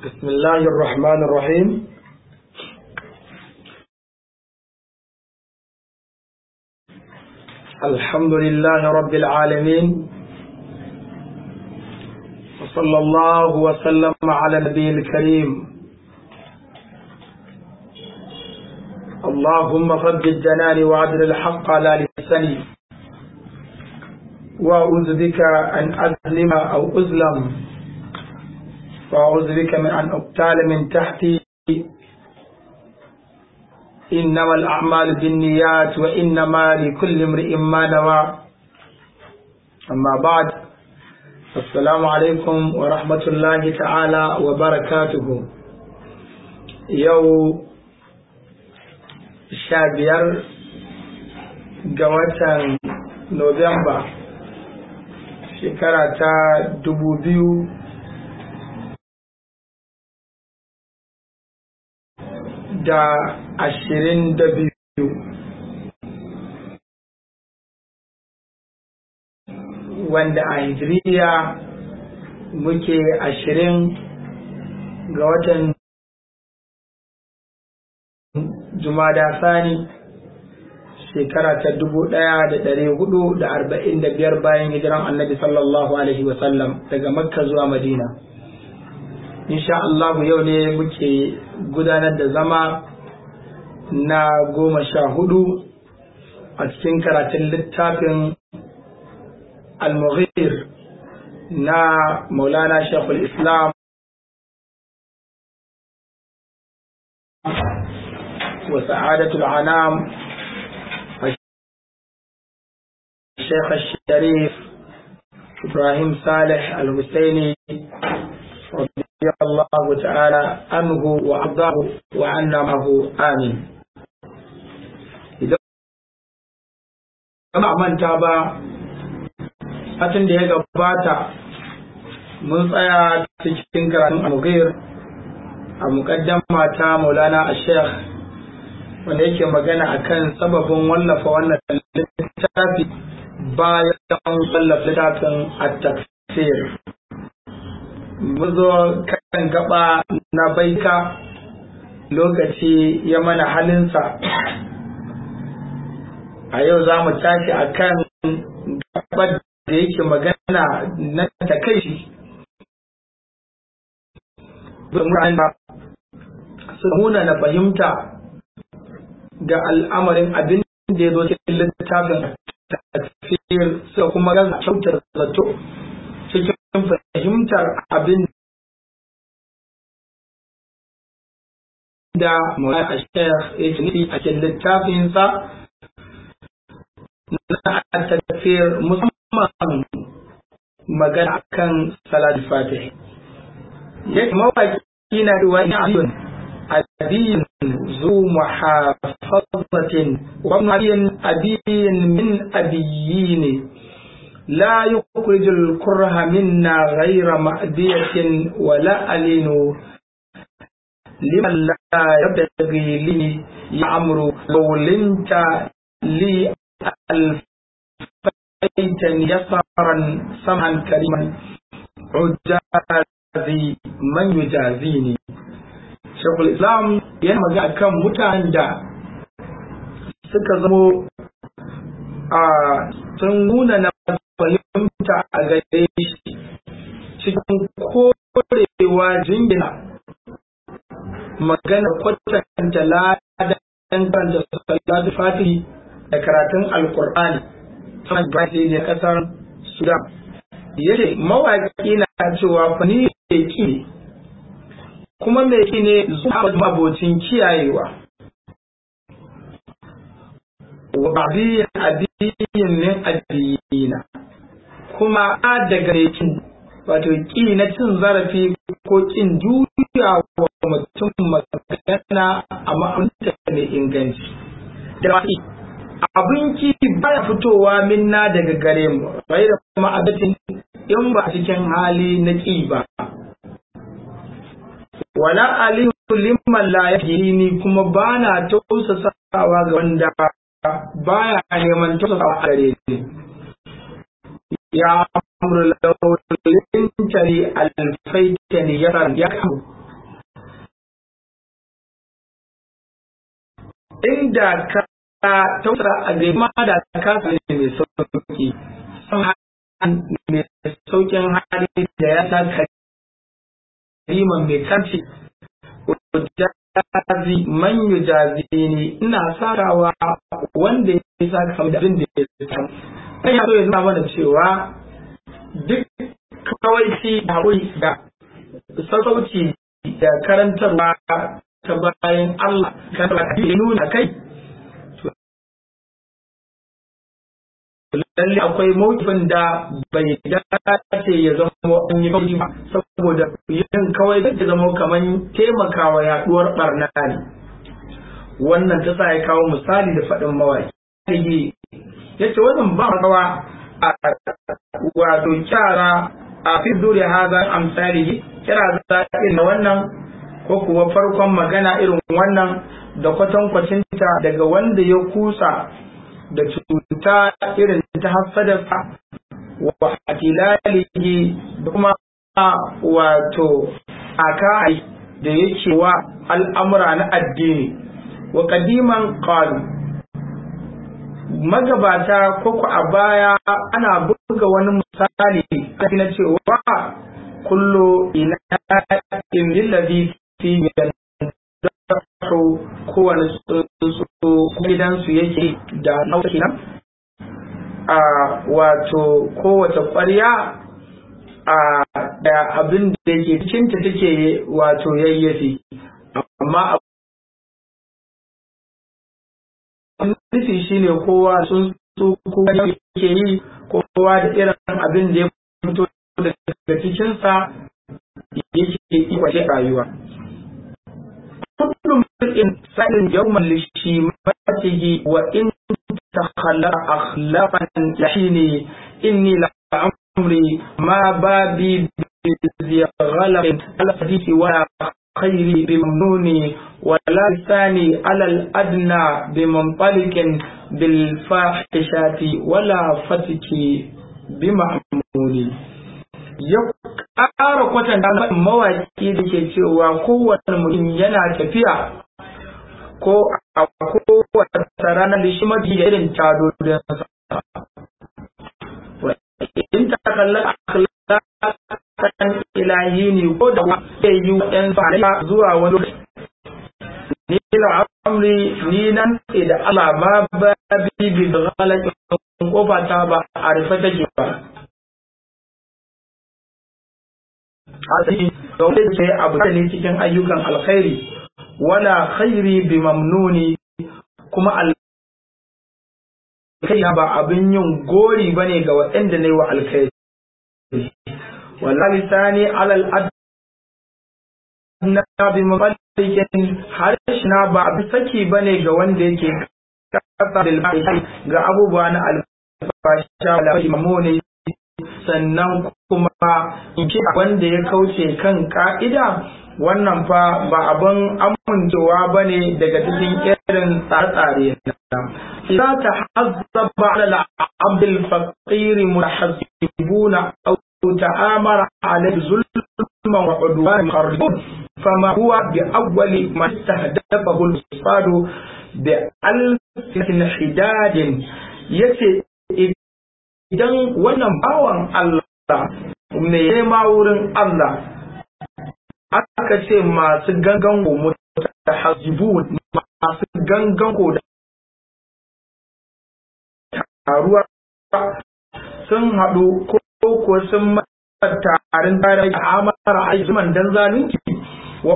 بسم الله الرحمن الرحيم الحمد لله رب العالمين وصلى الله وسلم على النبي الكريم اللهم ثبت جناني وعدل الحق على لساني وأعوذ بك أن أظلم أو أظلم وأعوذ بك من أن أقتال من تحتي إنما الأعمال بالنيات وإنما لكل امرئ ما نوى أما بعد السلام عليكم ورحمة الله تعالى وبركاته يو شابير جواتا نوفمبر shekara ta dubu biyu da ashirin da biyu wanda a hijiriya muke ashirin ga watan jumada sani shekara ta dubu ɗaya da ɗari hudu da arba'in da biyar bayan hijiran annabi sallallahu alaihi wasallam daga makka zuwa madina insha Allah yau ne muke gudanar da zama na goma sha hudu a cikin karatun littafin al-mughir na maulana shekul islam wa sa'adatul anam الشيخ الشريف إبراهيم صالح الحسيني رضي الله تعالى عنه وأرضاه وعنا معه آمين Kama manta ba, satin da ya gabata mun tsaya cikin karatun al a muƙaddama ta Maulana a Sheikh wanda yake magana akan sababin wallafa wannan littafi bayan wallafa littafin at-tafsir mun zo kan gaba na baika lokaci ya mana halinsa a yau za mu tashi a kan gabar da yake magana na takaici su nuna na fahimta ga al'amarin abin da ya zo cikin littafin tafiyar suka kuma gaza kyautar zato cikin fahimtar abin da Maulana Ashayar ya ce nufi a cikin littafinsa na tafiyar musamman magana kan Salat Fatih. Yake mawaki na ruwa ni abin أبي ذو محافظة وابن أبي من أبيين لا يخرج الكره منا غير مأدية ولا ألين لمن لا يبتغي لي يعمر لو لنت لي ألفيتني يسرا سمعا كريما عجازي من يجازيني shekul islam yana magana kan mutanen da suka zamo a sun nuna na fahimta a gare shi cikin korewa jingina magana kwatanta ladan da salatu fatihi da karatun alkur'ani sanar da ne kasar sudan yace mawaƙi na cewa fani ke kuma mai ki ne zuwa mabocin kiyayewa wa ba'diyin abiyin min adiyina kuma a daga mai kin wato ki na cin zarafi ko kin juya wa mutum magana a ma'amta mai inganci da abin ki baya fitowa minna daga gare mu bai da kuma abatin in ba cikin hali na ki ba wala aliyu liman la yajini kuma bana tausasawa ga wanda baya neman tausasawa a gare ni ya amru lawlin tari alfaitani yaran ya kamu inda ka tausara a gari ma da ka ne mai sauki mai saukin hali da ya sa kariman mai kanci jazi man yujazi ne ina sakawa wanda ya saka da abin da ya samu kai ya so ya nuna mana cewa duk kawai shi da haƙuri da sassauci da karantarwa ta bayan Allah kan ya nuna kai lalle akwai mawukifin da bai dace ya zama an yi kawai ba saboda yin kawai zai zama kamar taimakawa yaduwar barna ne wannan ta sa ya kawo misali da faɗin mawaki ya ce wannan ba rawa a wato kyara a fi dure haza amsali kira za na wannan ko kuwa farkon magana irin wannan da kwatankwacinta daga wanda ya kusa da cuta irin ta hasadarsa wa atilalihi da kuma wato akai da yake wa al'amura na addini wa kadiman qalu magabata ko ku a baya ana buga wani misali na cewa kullu ila in lillazi fi dahu kowane tsuntsu gidansu yake da nauki nan a wato kowace ƙwarya a da abin da yake cikinta take wato yayyafi amma nufi shine kowa tsuntsu kowa yake yi kowa da irin abin da ya fito daga cikinsa yake ikwace rayuwa كل امرئ سائل يوما لشيمته وإن تخلق أخلاقا يحيني إني لعمري ما بابي بذي غلق على حديث ولا خيري بممنوني ولا لساني على الأدنى بمنطلق بالفاحشات ولا فتكي بمعموني ya ƙara kwatanta mawaƙi da ke cewa kowane mutum yana tafiya ko a kowace ranar da shi mafi irin tadodinsa. In ta kalla akhlaƙan ilahi ne ko da zai yi ‘yan fara zuwa wani lokaci. Ni la amri ni nan sai da Allah ba ba bi bi da galakin kofa ta ba a rufe take ba. asali da wanda sai abu ne cikin ayyukan alkhairi wala khairi bi mamnuni kuma alkhairi ba abin yin gori bane ga waɗanda ne wa alkhairi wala lisani alal adna bi mafalikin harshina ba abin saki bane ga wanda yake kasa da ga abubuwa na alfasha wala mamuni sannan kuma in ce wanda ya kauce kan ka'ida wannan fa ba abin amincewa ba ne daga cikin irin tsare-tsare na إذا تحزب على العبد الفقير متحزبون أو تآمر عليه ظلما وعدوان مخرجون فما هو بأول ما استهدفه الفساد بألسنة حداد يتي idan wannan bawan Allah mai nema wurin Allah aka ce masu gangan ko mutahazibun masu gangan ko da taruwa sun haɗu ko ko sun mata tarin tare da amara aizuman dan zalunci wa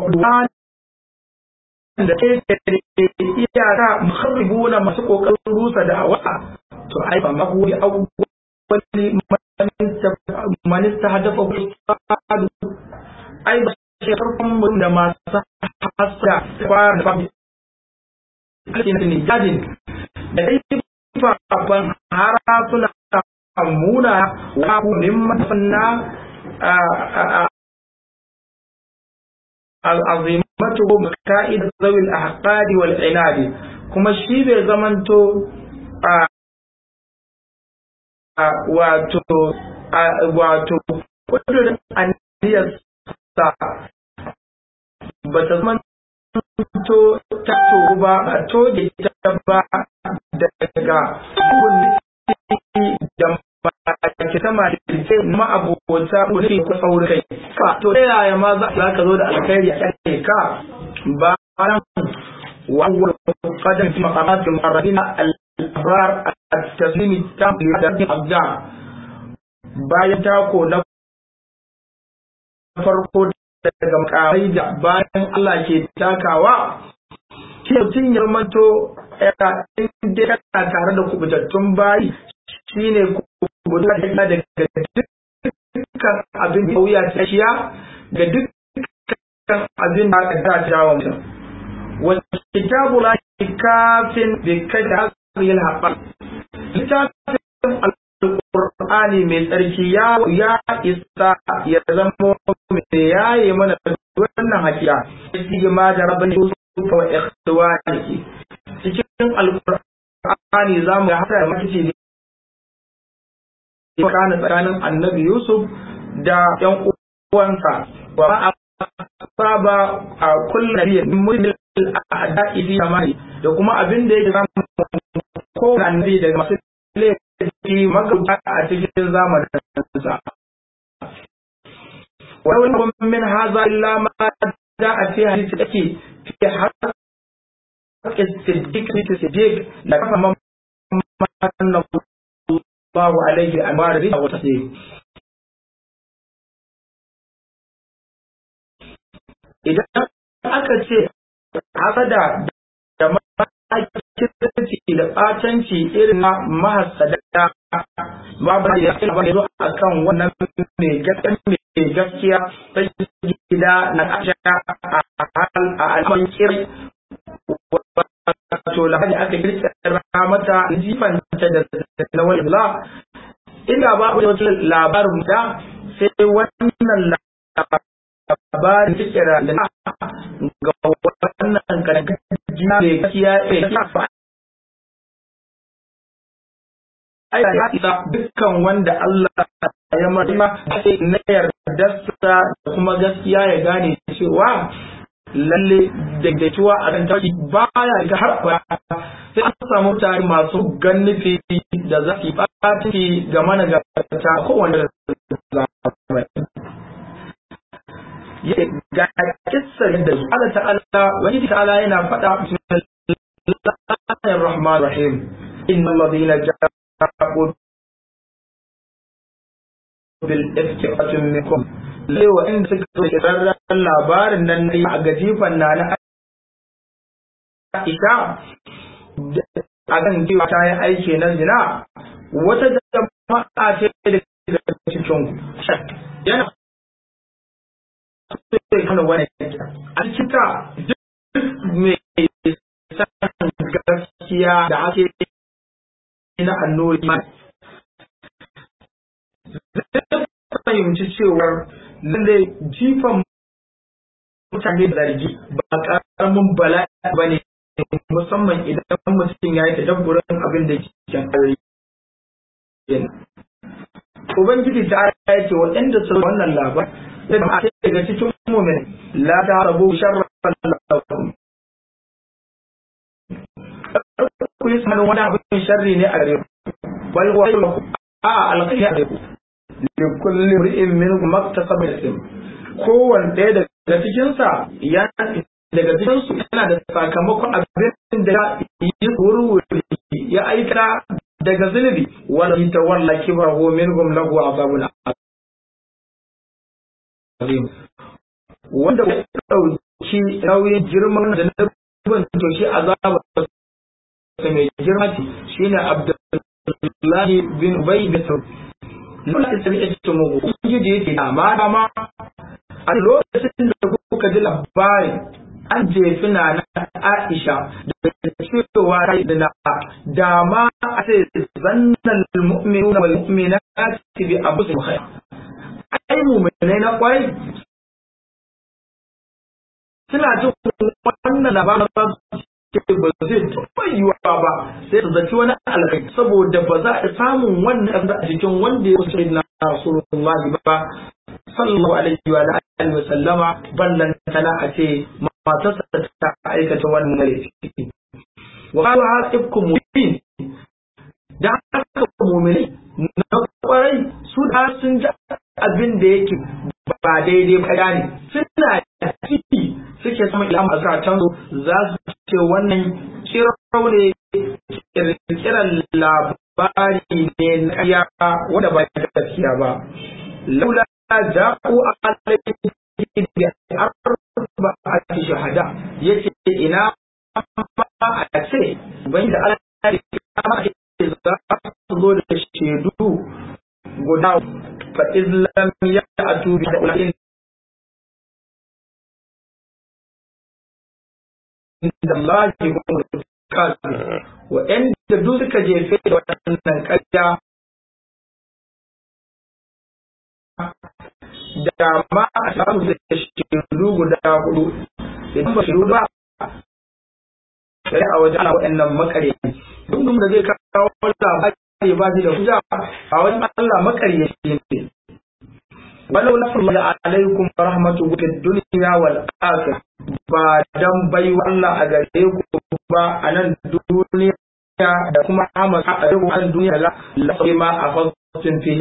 da ke iyaka muharribuna masu kokarin rusa da awa to ai ba mahu ya wani manista hadafa kusadu ai ba shi farkon mutum da masu hasa kwayar da fami alkin ne jadin da dai fafan hara suna muna wa ku mimman fanna al'azimatu ka'id zawil ahqadi wal inadi kuma shi bai zamanto wato wato kudurin aniyarsa ba ta zama to ta tsoro ba a toge ta ba daga kunni da ke sama da ke ma'abota wani ko saurin kai ka to ta yaya ma za ka zo da alkhairi a kai ka ba ran wawar kadan fi maqamatin muqarrabina al-abrar at-taslim tam da abda bayan tako na farko daga makamai da bayan Allah ke takawa shi mutum ya manto inda kana tare da kubutattun bayi shine kubuta daga dukkan abin da wuya ta shiya ga dukkan abin da aka ta jawo mutum wasu kitabu la kafin bi kada hasriyal haɓar littafin alƙur'ani mai tsarki ya ya isa ya zama mai yaye mana wannan hakiya shi ma da rabban yusuf wa ikhwanihi cikin alƙur'ani zamu ga hada makici kana tsakanin annabi Yusuf da ‘yan uwansa wa ma saba a kullum nabiya min mulmil a'da'i fi amani da kuma abin da yake samu ko annabi daga masu laifi magauta a cikin zamanin sa wa wani min haza illa ma da a fi hadisi ake fi har siddiq siddiq da kafa man الله عليه أنوار الرضا والتسليم idan aka ce hasada da makirci da ɓatanci irin na mahasada babu da ya fi abin zo a kan wannan mai gaskiya ta gida na kasha a alman kiri wato lahadi aka kirkira mata jifanta da na wani la inda ba a wajen labarin da sai wannan labarin kirkira da ga wannan karkajina da gaskiya ya fa ai ya isa dukkan wanda Allah ya marima sai na yardarsa da kuma gaskiya ya gane cewa lalle daidaituwa a kan taki baya ga har ba sai an samu mutane masu gannufi da za su ɓaci ga mana ga ta kowane zamani ga kissar da Allah ta'ala wani ta'ala yana faɗa bismillahir rahmanir rahim innal ladina ja'u bil ifki minkum lai waɗanda suka zo kirarren labarin nan na a gajifan na na Aisha a kan cewa ta yi aiki na zina wata jama'a ce daga cikin yana sai kana wani a cika duk mai san gaskiya da ake na annori fahimci cewar lalle jifan mutane da zargi ba karamin bala'i ba ne musamman idan mutum ya yi tadabburin abin da ke cikin Ubangiji ta ya ce waɗanda su wannan labar da ma ce daga cikin mumin la ta rabu sharran lakum ku yi sanin wani abin sharri ne a gare ku bal wa a alƙairi a gare ku da kullum ri'in min maktasaba ism kowanne ɗaya daga cikin sa ya daga cikin su yana da sakamakon abin da yi wurwuri ya aika daga zunubi wala yatawalla kibrahu minhum lahu azabun azim wanda ya dauki nauyin girman da nabin to shi azaba mai girma shine Abdullahi bin Ubay bin nuna da sami ita mu ubangiji yake amma dama a lokacin da kuka ji labarin an jefi na na Aisha da cewa ta yi na dama a ce zannan mu'minu na mu'mina ci bi abu su khair ai mu'minai na kwai suna jin wannan labarin ce ba zai taɓa yiwuwa ba sai su zaci wani alkai saboda ba za a samun wannan ƙasa a cikin wanda ya kusa na Rasulullah ba sallallahu alaihi wa alihi wa sallama ballan tana a ce matarsa ta aikata wannan laifi wa qalu hasibkum mubin da haka mu'mini na kwarai su da sun ji abin da yake ba daidai ba ne suna ciki suke sama ilham a zakatan za su ce wannan kirau ne kirkiran labari ne na ƙarya wanda ba ta gaskiya ba laula ja'u alayhi bi arba'ati shahada yace ina ma a ce bai da Allah ya kama za su zo da shaidu guda fa islam ya atu bi da inda Allah ya kuma kasu wa'anda duk suka jefe da wannan ƙarya da ma a samu da shaidu guda hudu idan ba shaidu ba sai a wajen ana waɗannan makare duk da zai kawo labari ba shi da hujja a wajen Allah makare ne walau na fulma alaikum rahmatu fid dunya wal akhirah ba dan bai Allah a gare ku ba a nan duniya da kuma amma a nan duniya la la ma afatin fi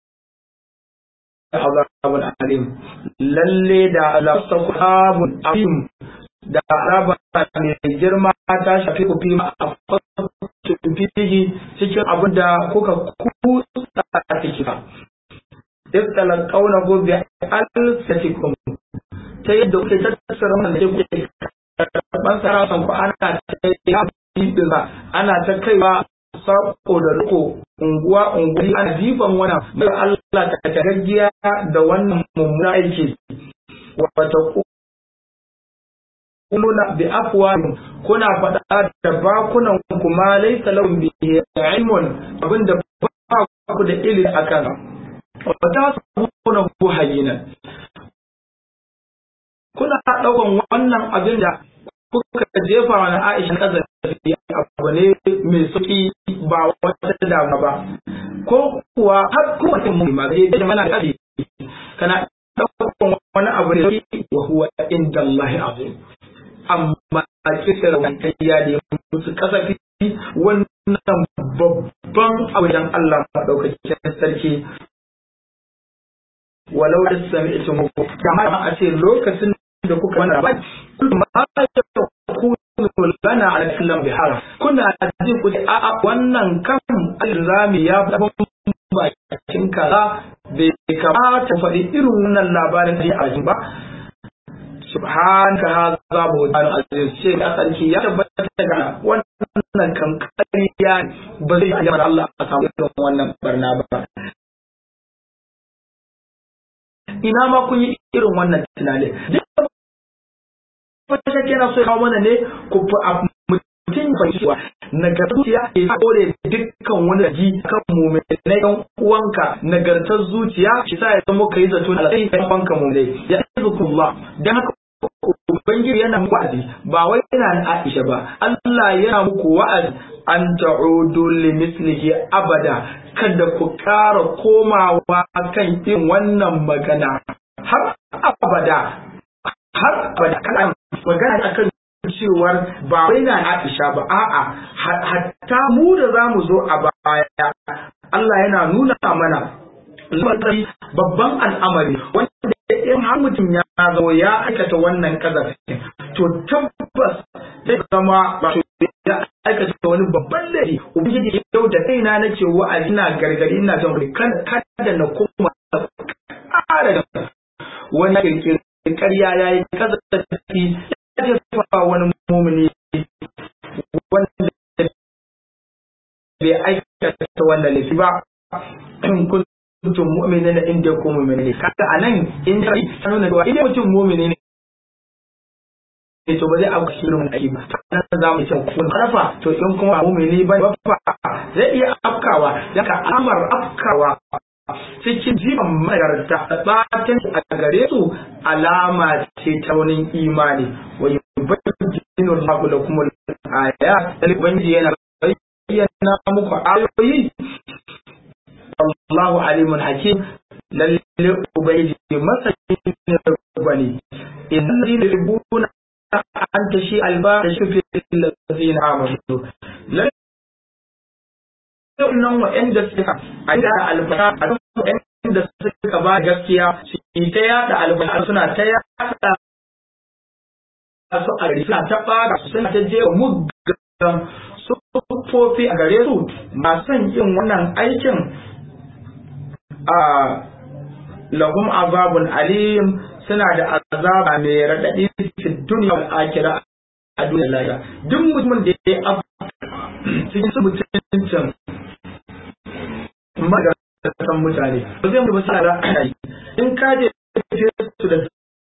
azabun alim lalle da azabun alim da azaba mai girma ta shafi ku fi ma afatin fi cikin abin da kuka kusa a cikin istalan kauna gobe alsatikum ta yadda kuke tattara wannan da kuke karban sarasan ku ana ta yi ana ta kaiwa sako da riko unguwa unguwa ana jifan wana mai Allah ta tagaggiya da wannan mummuna aiki wata kuluna bi afwahim kuna faɗa da bakunan ku ma laysa lahum bihi ilmun abinda ba ku da ilimi akan wata sabuna ku hayina kuna ɗaukan wannan abin da kuka jefa wa Aisha kazafi abu ne mai sauki ba wata dama ba ko kuwa har kuma mutum mu ma zai da mana kaji kana ɗaukan wani abu ne wa huwa inda Allah azim amma a kisar wannan ya da musu kasafi wannan babban abu dan Allah madaukakin sarki walau da sami ita muku kamar a ce lokacin da kuka wani rabai kuma ma ya kunu lana ala kallam bihara kuna jin ku a a wannan kan alzami ya fi bakin kaza bai kamata faɗi irin wannan labarin da ya ba subhanaka hadha buhtan aziz ce da sarki ya tabbata daga wannan kan ƙarya ba zai yi Allah a samu irin wannan barna ba ina ma kun yi irin wannan tunani duk wata shakki yana so ya kawo mana ne ku mutum fahimcewa nagartuciya ke kore dukkan wani ji kan mummai na yan uwanka nagartar zuciya shi sa ya zama kai zato na alƙai yan uwanka mummai ya izukullah dan haka ubangiji yana muku wa'azi ba wai yana na Aisha ba Allah yana muku wa'azi an ta'udu li mislihi abada kada ku ƙara komawa kan irin wannan magana har abada har abada kana magana akan cewar ba wai na Aisha ba a'a hatta mu da zamu zo a baya Allah yana nuna mana babban al'amari wanda in har mutum ya zo ya aikata wannan kazafin to tabbas zai zama wato ya aikata wani babban laifi ubangiji yau da kaina na ce wa'azi ina gargadi ina jan kada na koma ƙara da wani kirkirin ƙarya ya yi kazafi ya jefa wani mumini wanda bai aikata wannan laifi ba in kun mutum mu'mini na inda ko mu'mini ne kaga anan in sai nuna cewa idan mutum mu'mini ne ne to ba zai auka shi irin aiki ba nan za mu ce kun karfa to in kuma mu'mini ba ba zai iya afkawa daga amar afkawa cikin jiban magarta batan a gare su alama ce ta wani imani wa yubayyinu Allahu lakum al-ayat ubangiji yana bayyana muku ayoyi Allahu alimun hakim lalle ubangiji masani ne bane idan zai rubuna an tashi alba da shi fil ladina amanu nan wa'anda suka a da alfara a wa'anda suka ba gaskiya su ta yada alfara suna ta yada su a gari suna ta fara suna ta je muggan sufofi a gare su masu yin wannan aikin a lahum azabun alim suna da azaba mai raɗaɗi fi duniya wal akira a duniya lahira duk mutumin da ya abu cikin su mutuncin magana mutane ba zai mutu ba sai da ra'ayi in ka je su da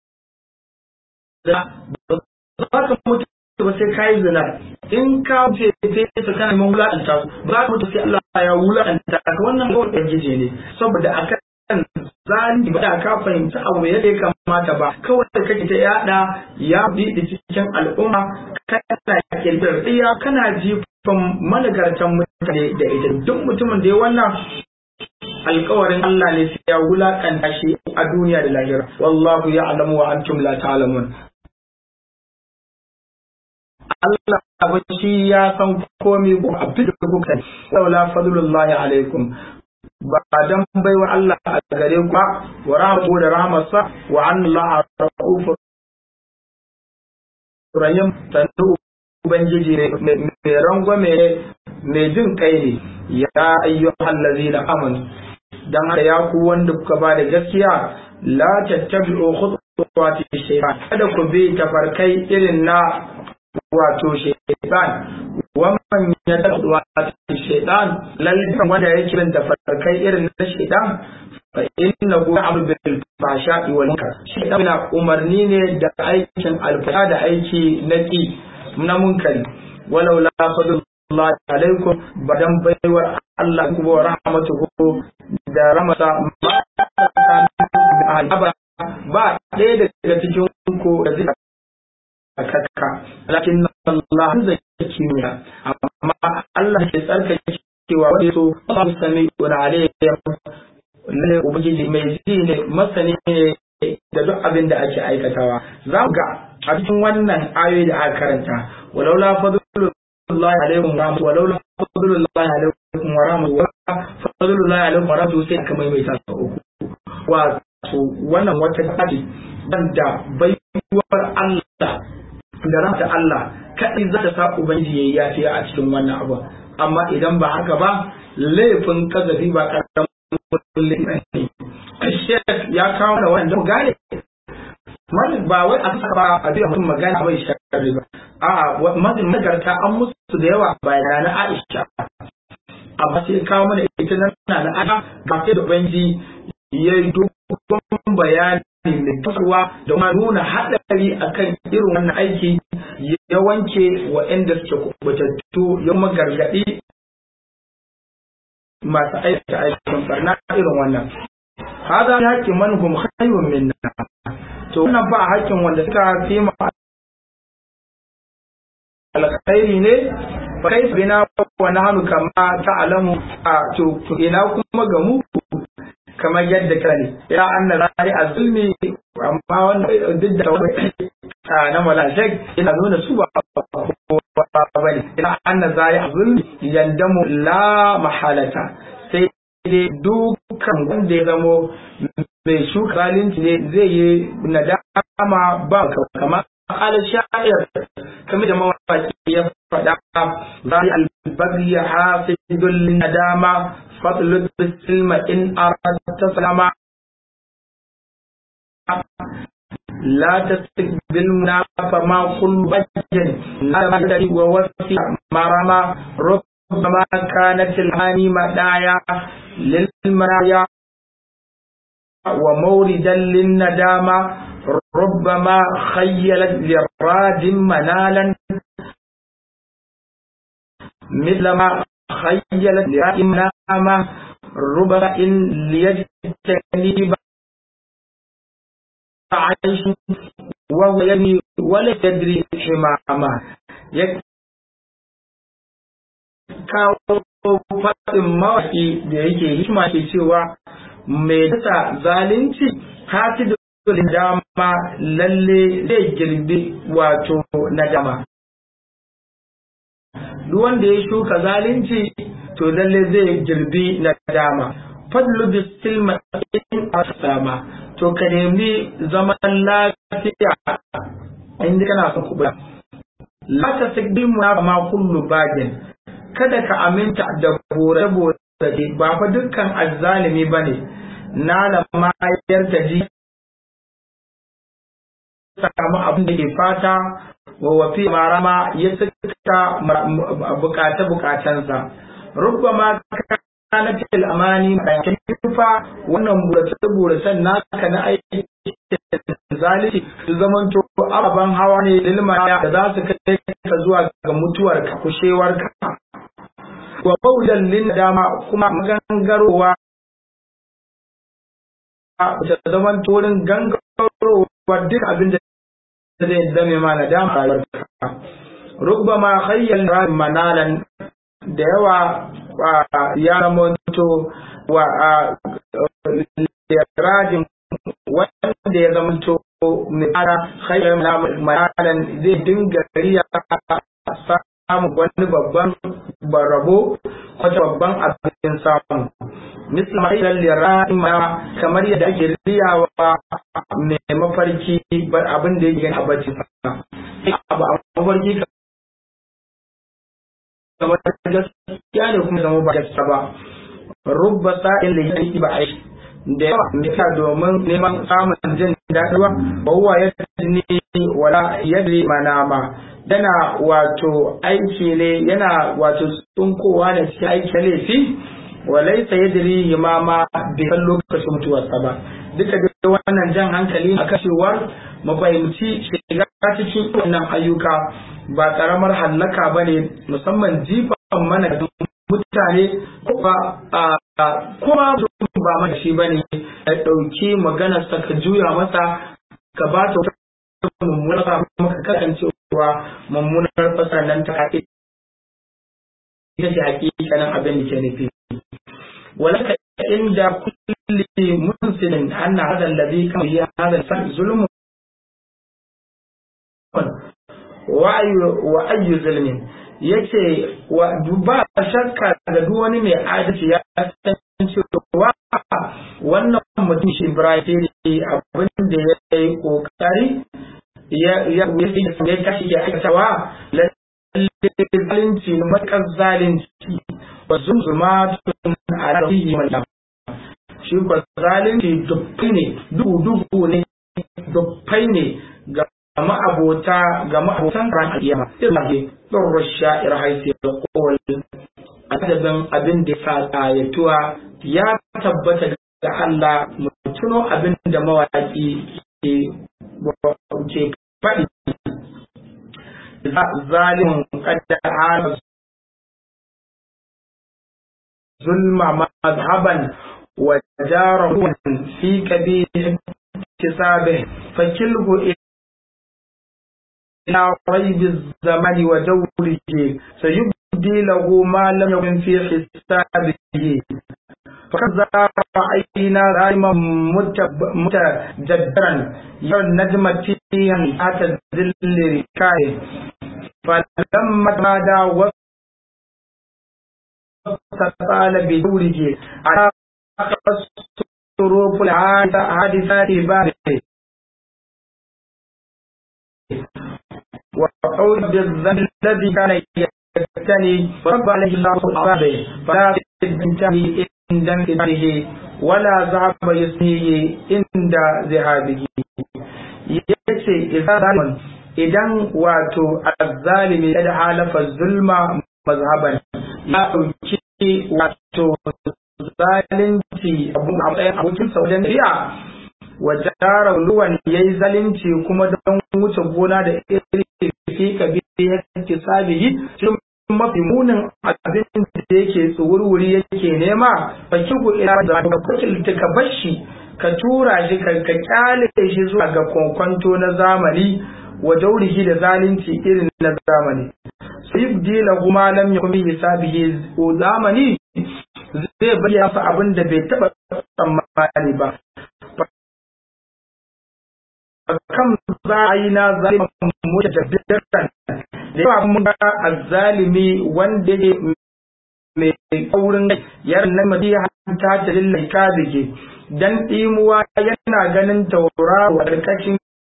za ka mutu ba sai ka yi zina in ka ce su kana neman wulaƙanta su ba ka mutu sai Allah ya wulaƙanta ka wannan kawai ɗan ne saboda akan zalimi ba da ka fahimci abu yadda ya kamata ba kawai da kake ta yada ya bi da cikin al'umma kana kirkirar iya kana jifan managartan mutane da ita duk mutumin da ya wannan alkawarin Allah ne sai ya wulakanta shi a duniya da lahira wallahu ya'lamu wa antum la ta'lamun Allah ba shi ya san komai ko abin da kuka saula fadlullahi alaikum ba dan baiwa Allah a gare ku wa rahmu da rahmarsa wa anna Allah rahim tanu ubangiji mai rangwame mai jin kai ne ya ayyuhal ladzina amanu dan haka ya ku wanda kuka ba da gaskiya la tattabi'u khutuwati shaytan kada ku bi tafarkai irin na wato shaytan wannan ya taɓa wata shaidan lalifin wanda yake bin tafarkai irin na shaidan fa inna hu abu bil fasha wal munkar shaidan na umarni ne da aikin alfasha da aiki na ki na munkari walau la fadlullah alaikum badan baiwar Allah ku wa rahmatuhu da ramata ba ɗaya daga cikin ku da zai kakka lakin Allah zai kimiyya amma Allah ke tsarkake cewa wani so ba su sami wani alayyar ne ubangiji mai ji ne masani ne da duk abin da ake aikatawa za mu ga a cikin wannan ayoyi da aka karanta walau la fadlullahi alaikum wa walau la fadlullahi alaikum wa rahmatullahi fadlullahi alaikum wa rahmatullahi sai aka maimaita sau uku wato wannan wata kaji da baiwar Allah da ranta Allah kaɗai za ta sa Ubangiji ya yafiya a cikin wannan abu amma idan ba haka ba laifin kazafi ba karamin laifin ne Shek ya kawo da wanda mu gane ba wai a saka ba a biya mutum magana bai shakari ba a'a mazin magarta an musu da yawa bayan na Aisha amma sai kawo mana ita nan na Aisha ga sai da Ubangiji ya yi dogon bayani mai tasowa da kuma nuna haɗari akan irin wannan aiki ya wanke waɗanda suke kubutattu ya kuma gargaɗi masu aikata aikin barna irin wannan hada ya haƙƙin manhum khayrun minna to wannan ba haƙƙin wanda suka fi ma alkhairi ne fa kai bina wa nahnu kama ta'lamu a to ina kuma ga mu kamar yadda ka ne ya anna zari a zulmi amma wannan duk da wani na malashek ina nuna su ba kowa ba ne ina anna zari a zulmi yandamu la mahalata sai dai dukan wanda ya zamo mai shuka zalunci ne zai yi nadama ba kamar قال الشاعر كما da mawaki ya faɗa zai albaghi hafidul nadama فاطلب السلم إن أردت سلاما لا تستقبل منافى ما كل بجن نرمى ووفي مرمى ربما كانت الهاني مدايا للمرايا وموردا للندامة ربما خيلت للراد منالا مثل ما خيلت لرائم نامة ربما إن ليجتني عيش وهو يبني ولا يدري حمامة kawo faɗin mawaƙi da yake hikima ke cewa mai dasa zalunci hasidu yahsulin dama lalle zai girbi wato nadama duk wanda ya shuka zalunci to lalle zai girbi nadama fadlu bisilma in asama to ka nemi zaman lafiya inda kana son kuɓa la ta sigbi mu ma kullu bagin kada ka aminta da bore bore ba fa dukkan azzalimi bane na da mayar ta ji samu abin da ke fata wa wafi marama ya suka bukata bukatansa rubbama kana fil amani bayan fa wannan burace buracen naka na aiki zalunci su zaman to ababen hawa ne lilma da za su kai ka zuwa ga mutuwar ka kushewar ka wa baudan lin dama kuma magangarowa ta zaman to wurin gangarowa duk abin da zai zame ma na dama rayuwar ka rubbama khayyal manalan da yawa ya zamanto wa rajin wanda ya zamanto mai ara khayar malan zai dinga riya samun wani babban barabo wata babban abin samu misali mai lira'in ma kamar yadda ake riyawa mai mafarki abin da yake a bacci abu a mafarki kamar gaskiya ne kuma zama ba gaskiya ba rubba sa'in da yake ba aiki da yawa mita domin neman samun jin daɗi ba bawa ya ne wala yadri manama yana wato aiki ne yana wato tsunkowa da cikin aiki laifi walaisa yadri himama bai san lokacin mutuwarsa ba duka da wannan jan hankali a kashewar mu fahimci shiga cikin wannan ayyuka ba karamar hallaka ba ne musamman jifan mana da mutane kuma kuma ba mana shi ba ne ya ɗauki maganarsa ka juya masa ka ba ta wata mummunar kuma ka kasancewa mummunar fasa nan ta haƙi ita ce haƙiƙanin abin da ke nufi ولك عند كل منسل أن هذا الذي كان هي هذا الفرق ظلم وأي ظلم yace wa ba shakka da duk wani mai adalci ya san cewa wannan mutum shi Ibrahim abin da ya yi kokari ya ya ya tashi ya aikatawa lalle zalunci matakar zalunci wa zumzumatun a rafihi mallam shi ko zalunci dubbai ne duhu duhu ne dubbai ne ga ma'abota ga ma'abotan ran aliyama ilahi ɗorro sha'ir haifi da kowal adabin abin da ya ƙayatuwa ya tabbata da Allah mutuno abin da mawaƙi ke faɗi zalimin kadda ala zulma mazhaban wa jarahu fi kabir kisabe fakilhu ila ريب الزمن وجوره سيبدي له ما لم يكن في حسابه فكذا رأينا دائما متجدرا يرى النجم فيها تحت ظل ركائه فلما مدى واستطال بدوره على الصروف الحادثات بابه وعود بالذنب الذي كان يبتني ورب عليه الله أصابه فلا تنتهي عند انتهائه ولا ذهب يسنيه عند ذهابه yace idan idan wato azzalimi ya halafa zulma mazhaban ya dauki wato zalunci abun abokin sa wajen riya wa jara luwan yayi zalunci kuma don wuce gona da iri fi kabiri yake sabihi cikin mafi munin abin da yake tsuwurwuri yake nema fa kigu ila da ka kutul ka bashi ka tura shi ka ka kyale shi zuwa ga kwankwanto na zamani wa daurihi da zalunci irin na zamani sayibdi lahu ma lam yakun bi hisabihi zamani zai bayyana abin da bai taba tsammani ba kan za a yi na zaliman mutu da bidan da yawa mun ga azzalimi wanda ya mai kaurin yaran nan madi ta ta lillahi ka dige dan dimuwa yana ganin tauraro a karkashin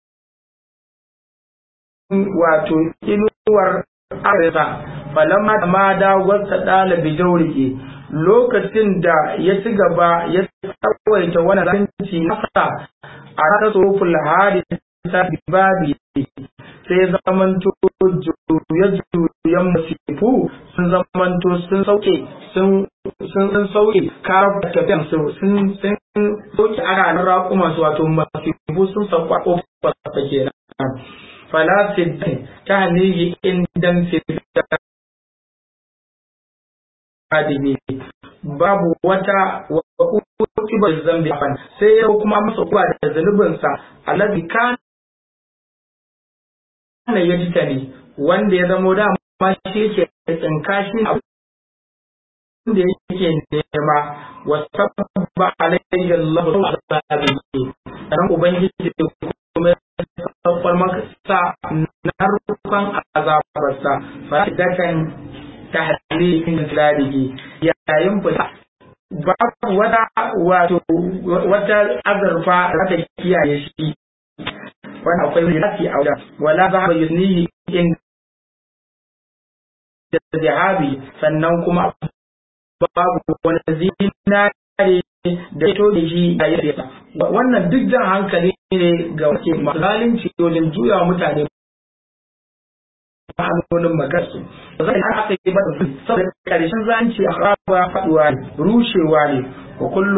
wato inuwar arewa falamma da ma da wasa dalibi jauriki lokacin da ya ci gaba ya tsawaita wani zanci nasa a ta tsofin hadisa babi sai zamanto juye-juyen masifu sun zamanto sun sauke sun sun sauke karar tafiyan su sun sun sauke ana nan raƙuma su wato masifu sun sauka ƙofar ta kenan falasid ta hanihi indan fita adini babu wata ukibar zambi sai ya kuma masa kuwa da zunubinsa alabi kan kana ya ji ne wanda ya zamo da ma shi ke tsinka shi da yake nema wa sabba alayhi Allah sabihi dan ubangiji kuma ya saukar masa narufan azabarsa fa dakan tahlihin zaligi yayin fita babu wata wato wata azurfa da ta kiyaye shi wani akwai zirafi a wajen wala za ba yusnihi in da zihabi sannan kuma babu wani zinare da ya toge shi a yi wannan duk jan hankali ne ga wake masu zalunci wajen juya mutane ma'anonin magarsu zai har aka yi ba saboda karshen zanci a raba faduwa ne rushewa ne wa kullum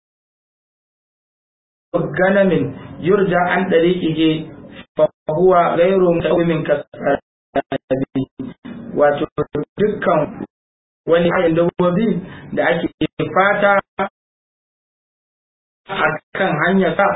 ganamin yurja an dariqihi fa huwa ghayru mutawimin kasabi wato dukkan wani ayin dabbobi da ake fata a kan hanyar sa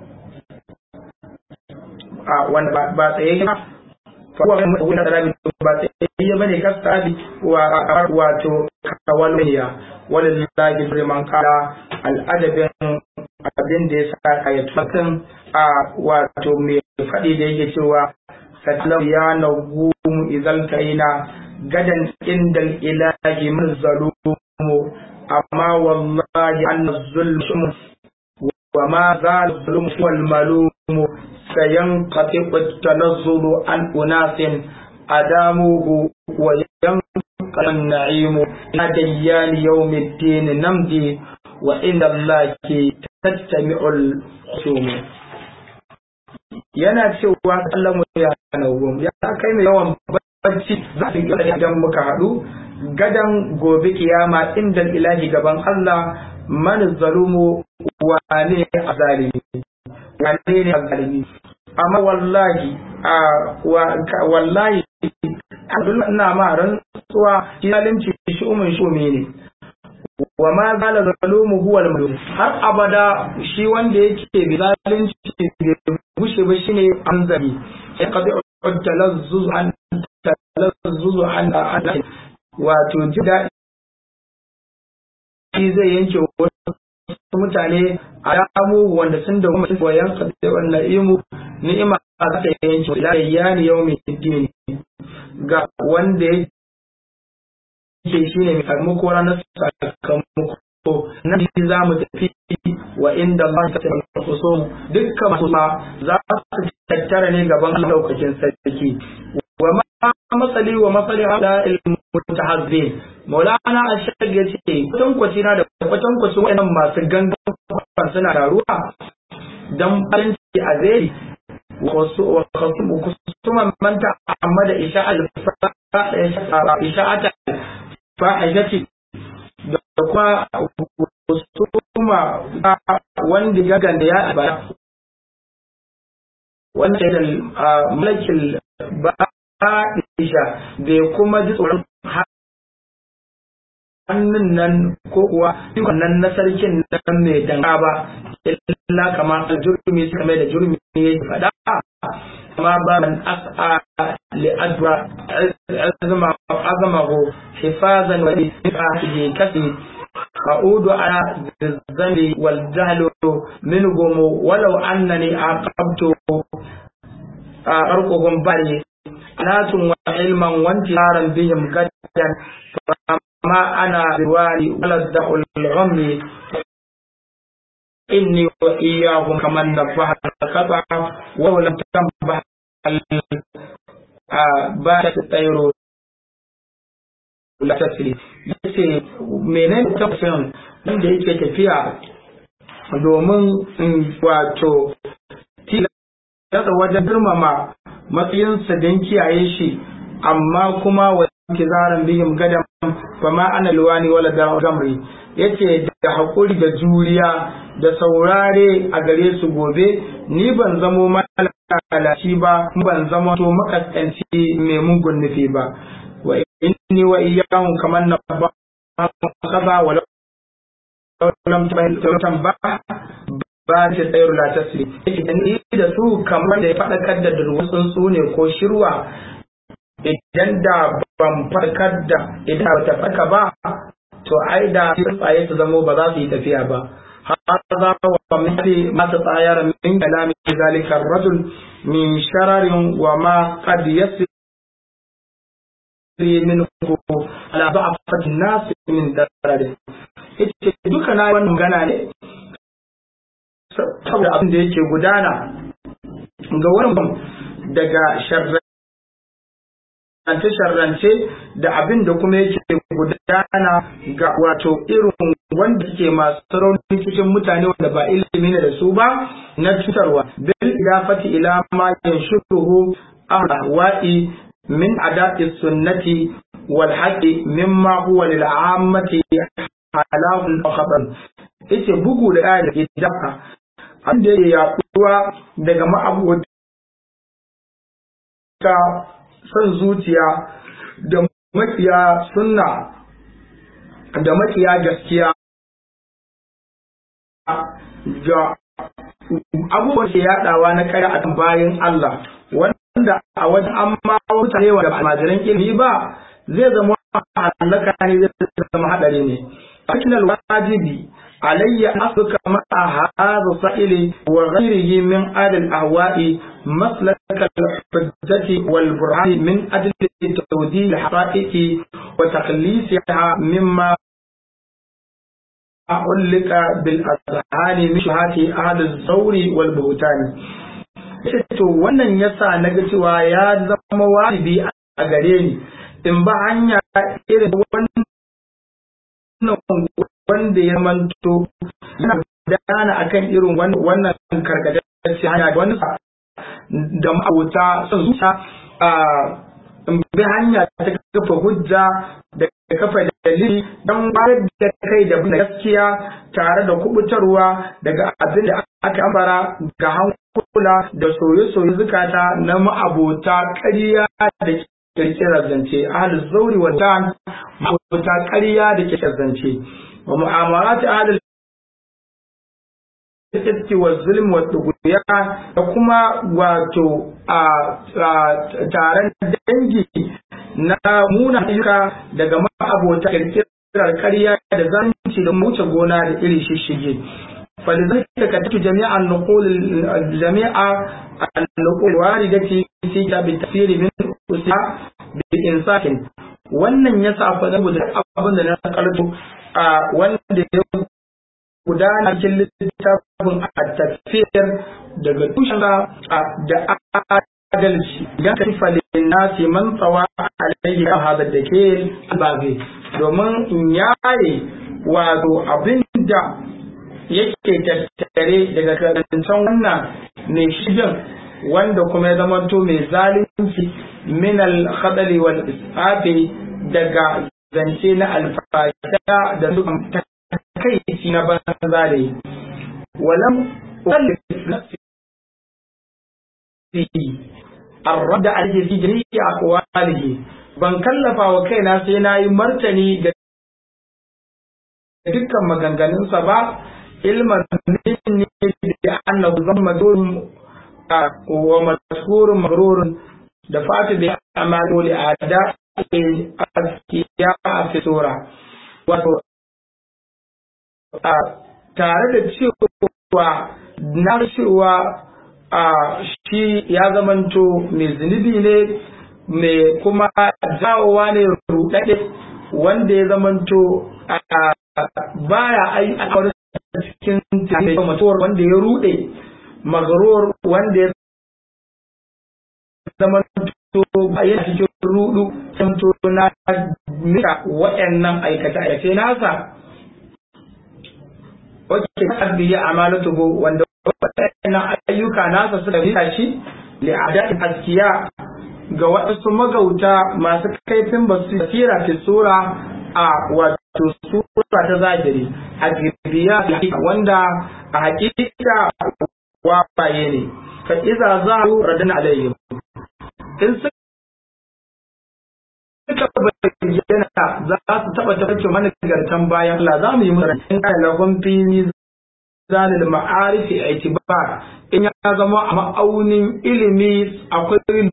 a wanda ba tsaye ba fa huwa mutawimin kasabi ba tsaye bane kasabi wato kawalmiya walillahi liman qala al'adabin abin da ya sa a yi tsakin a wato mai faɗi da yake cewa satalau ya na gumu izal kaina gadan indal ilahi min zalumu amma wallahi an zulmu wa ma zal zulmu wal malumu sayan qati tanazzulu an unasin adamuhu wa yanqal na'imu ila dayyan yawmiddin namdi wa inda Allah ke tattami'ul khusum yana cewa Allah mu ya nawo ya kai mai yawan bacci za ka ga idan muka haɗu gadan gobe kiyama inda ilahi gaban Allah man zalumu wane azalimi wane ne azalimi amma wallahi a wallahi Abdullah ina ma rantsuwa zalunci shi umun shumi ne wa ma zala zalumu huwa al har abada shi wanda yake bi zalunci bai gushe ba shine anzabi ya qadi talazzuz an talazzuz an wato jida shi zai yanke wasu mutane a damu wanda sun da kuma koyan qadi wal na'imu ni'ima za ta yanke ila yani yawmi din ga wanda yake ce shi ne mai sakamako ranar sakamako na shi za mu tafi wa inda ba ta tafi so dukkan masu ma za su tattara ne gaban lokacin sarki wa ma masali wa masali ala ilmu mutahazzin maulana ashag ya ce kwatankwaci na da kwatankwacin wayannan masu gangan suna taruwa dan farin ciki a zai wasu kusuman manta amma da isha'al isha'ata fahimci da kuma husuma wanda ya ganda ya albara wanda da malakin ba'isha bai kuma ji tsoron hannun nan ko kuwa nan na sarkin nan mai danga ba illa kama aljurmi suka mai da jurmi ya faɗa ما باب أسعى لأدوى عظمه حفاظا ولفاته كسي أعود على الذنب والجهل منهم ولو أنني عاقبت أرقهم بري ناس وعلما وانتهارا بهم غدا فما أنا بوالي ولا الدع العمر إني وإياهم كمن نبه الخطأ ولم تنبه باشت الطير la tasiri yace menene tafsirin wanda yake tafiya domin wato tilasta wajen girmama matsayinsa don kiyaye shi amma kuma wa kizaran bihim gadan fa ma ana luwani wala da gamri yace da hakuri da juriya da saurare a gare su gobe ni ban zamo malalaci ba ban zama to makaskanci mai mugun nufi ba wa inni wa iyyahum kaman na ba kaza wa lam tamba ba ta tsayar la tasri idan ni da su kamar da ya faɗakar da durwatsun su ne ko shirwa idan da ban farkar da idan ba ta farka ba to ai da tsaye su zamo ba za su yi tafiya ba هذا ومثل ما تطاير من كلام ذلك الرجل من شرر وما قد يصل منه على ضعفة الناس من درده ita duka na wannan magana ne saboda abin da yake gudana ga wurin daga sharrance-sharrance da abin da kuma yake gudana ga wato irin wanda suke masu raunin cikin mutane wanda ba ilimi ne da su ba na cutarwa bil idafati ila ma yanshuruhu ahwa'i min ada'i sunnati wal haqqi mimma huwa lil ammati halahun khatar yace bugu da aya da idaka abin da yake yaduwa daga ma'abota son zuciya da makiya sunna da makiya gaskiya ga abubuwan ke yadawa na kare a bayan Allah wanda a wajen amma mutane wanda almajiran ilimi ba zai zama halaka ne zai zama hadari ne akin alwajibi alayya asuka ma'a hadha sa'ili wa ghayrihi min adl ahwa'i maslak al-hujjati wal burhan min ajli tawdil al-haqa'iqi wa takhlisha mimma أعلق بالأذهان من شهات أهل الزور والبهتان to wannan yasa na ga cewa ya zama wajibi a gare ni in ba hanya irin wannan wanda ya manto yana gudana akan irin wannan karkatacce hanya da wani da ma'auta son zuciya in bi hanya ta kafa hujja da kafa dalili don bayar da kai da gaskiya tare da kubutarwa daga abin da aka ambara ga hankula da soye-soye zukata na ma'abota ƙarya da kirkirar zance ahalus zauri wa tan ma'abota ƙarya da kirkirar zance wa mu'amalat ahalul iski wa zulm wa tughya da kuma wato a taron dangi na muna ayyuka daga ma'abota kirkirar ƙarya da zanci da wuce gona da iri shishige فلذلك كتبت جميع النقول جميع النقول الواردة في كتاب التفسير من أسها بإنصاف wannan ya sa fa saboda abin da na karto a wanda ya gudana cikin littafin at-tafsir daga tushen da adalci idan ka tifa linnasi man tsawa alaihi kan hada da ke albabe domin in yare wato abin da yake tattare daga karancan wannan mai shigan wanda kuma ya zama to mai zalunci min al-khadari wal isabi daga zance na alfasha da su kai na banza da yi walam الرد عليه في جميع أقواله ban kallafa wa kaina sai na yi martani ga dukkan maganganunsa ba ilman minni da annahu zamma dun wa mashhurun magrurun da fatu bi amalu li ada askiya a fitura wato tare da cewa na cewa shi ya zamanto mai zunubi ne mai kuma jawowa ne rudade wanda ya zamanto baya ai a cikin mutuwar wanda ya rude magaror wanda ya zamanto yana cikin rudu santo na mika waɗannan aikace-aikace nasa wacce ta biya amalatuhu wanda waɗannan ayyuka nasa suka mika shi li'adatin askiya ga waɗansu magauta masu kaifin basira fi sura a wato sura ta zahiri a biya wanda a hakika wafaye ne fa iza za a radin alayhim in suka bayyana za su taɓa tafarkin manigartan bayan Allah za mu yi musu in kai lafin fili zalil ma'arifi a itibar in ya zama a ma'aunin ilimi akwai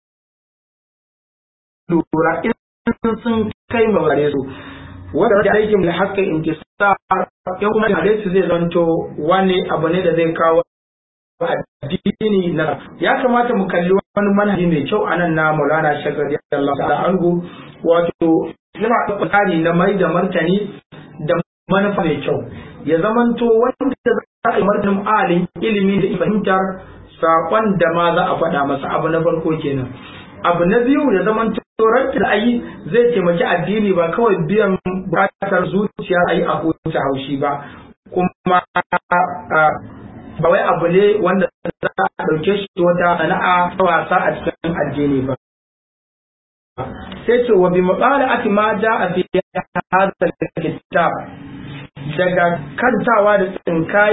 lura in sun kai maware su wanda da aikin da haka intisar in kuma da su zai zanto wani abu ne da zai kawo addini na ya kamata mu kalli wani manhaji mai kyau a nan na Maulana Shagari Allah ta'ala anhu wato yana da tsari na mai da martani da manufa mai kyau ya zamanto wanda za a yi martanin alin ilimi da fahimtar saƙon da ma za a faɗa masa abu na farko kenan abu na biyu ya zamanto ranta da ayi zai taimaki addini ba kawai biyan bukatar zuciya ayi a huce haushi ba kuma ba wai abu ne wanda za a ɗauke shi wata sana'a ta wasa a cikin addini ba. Sai ce wa bi maɓala ati ma ja a fi hadal kitab daga kantawa da tsinkaye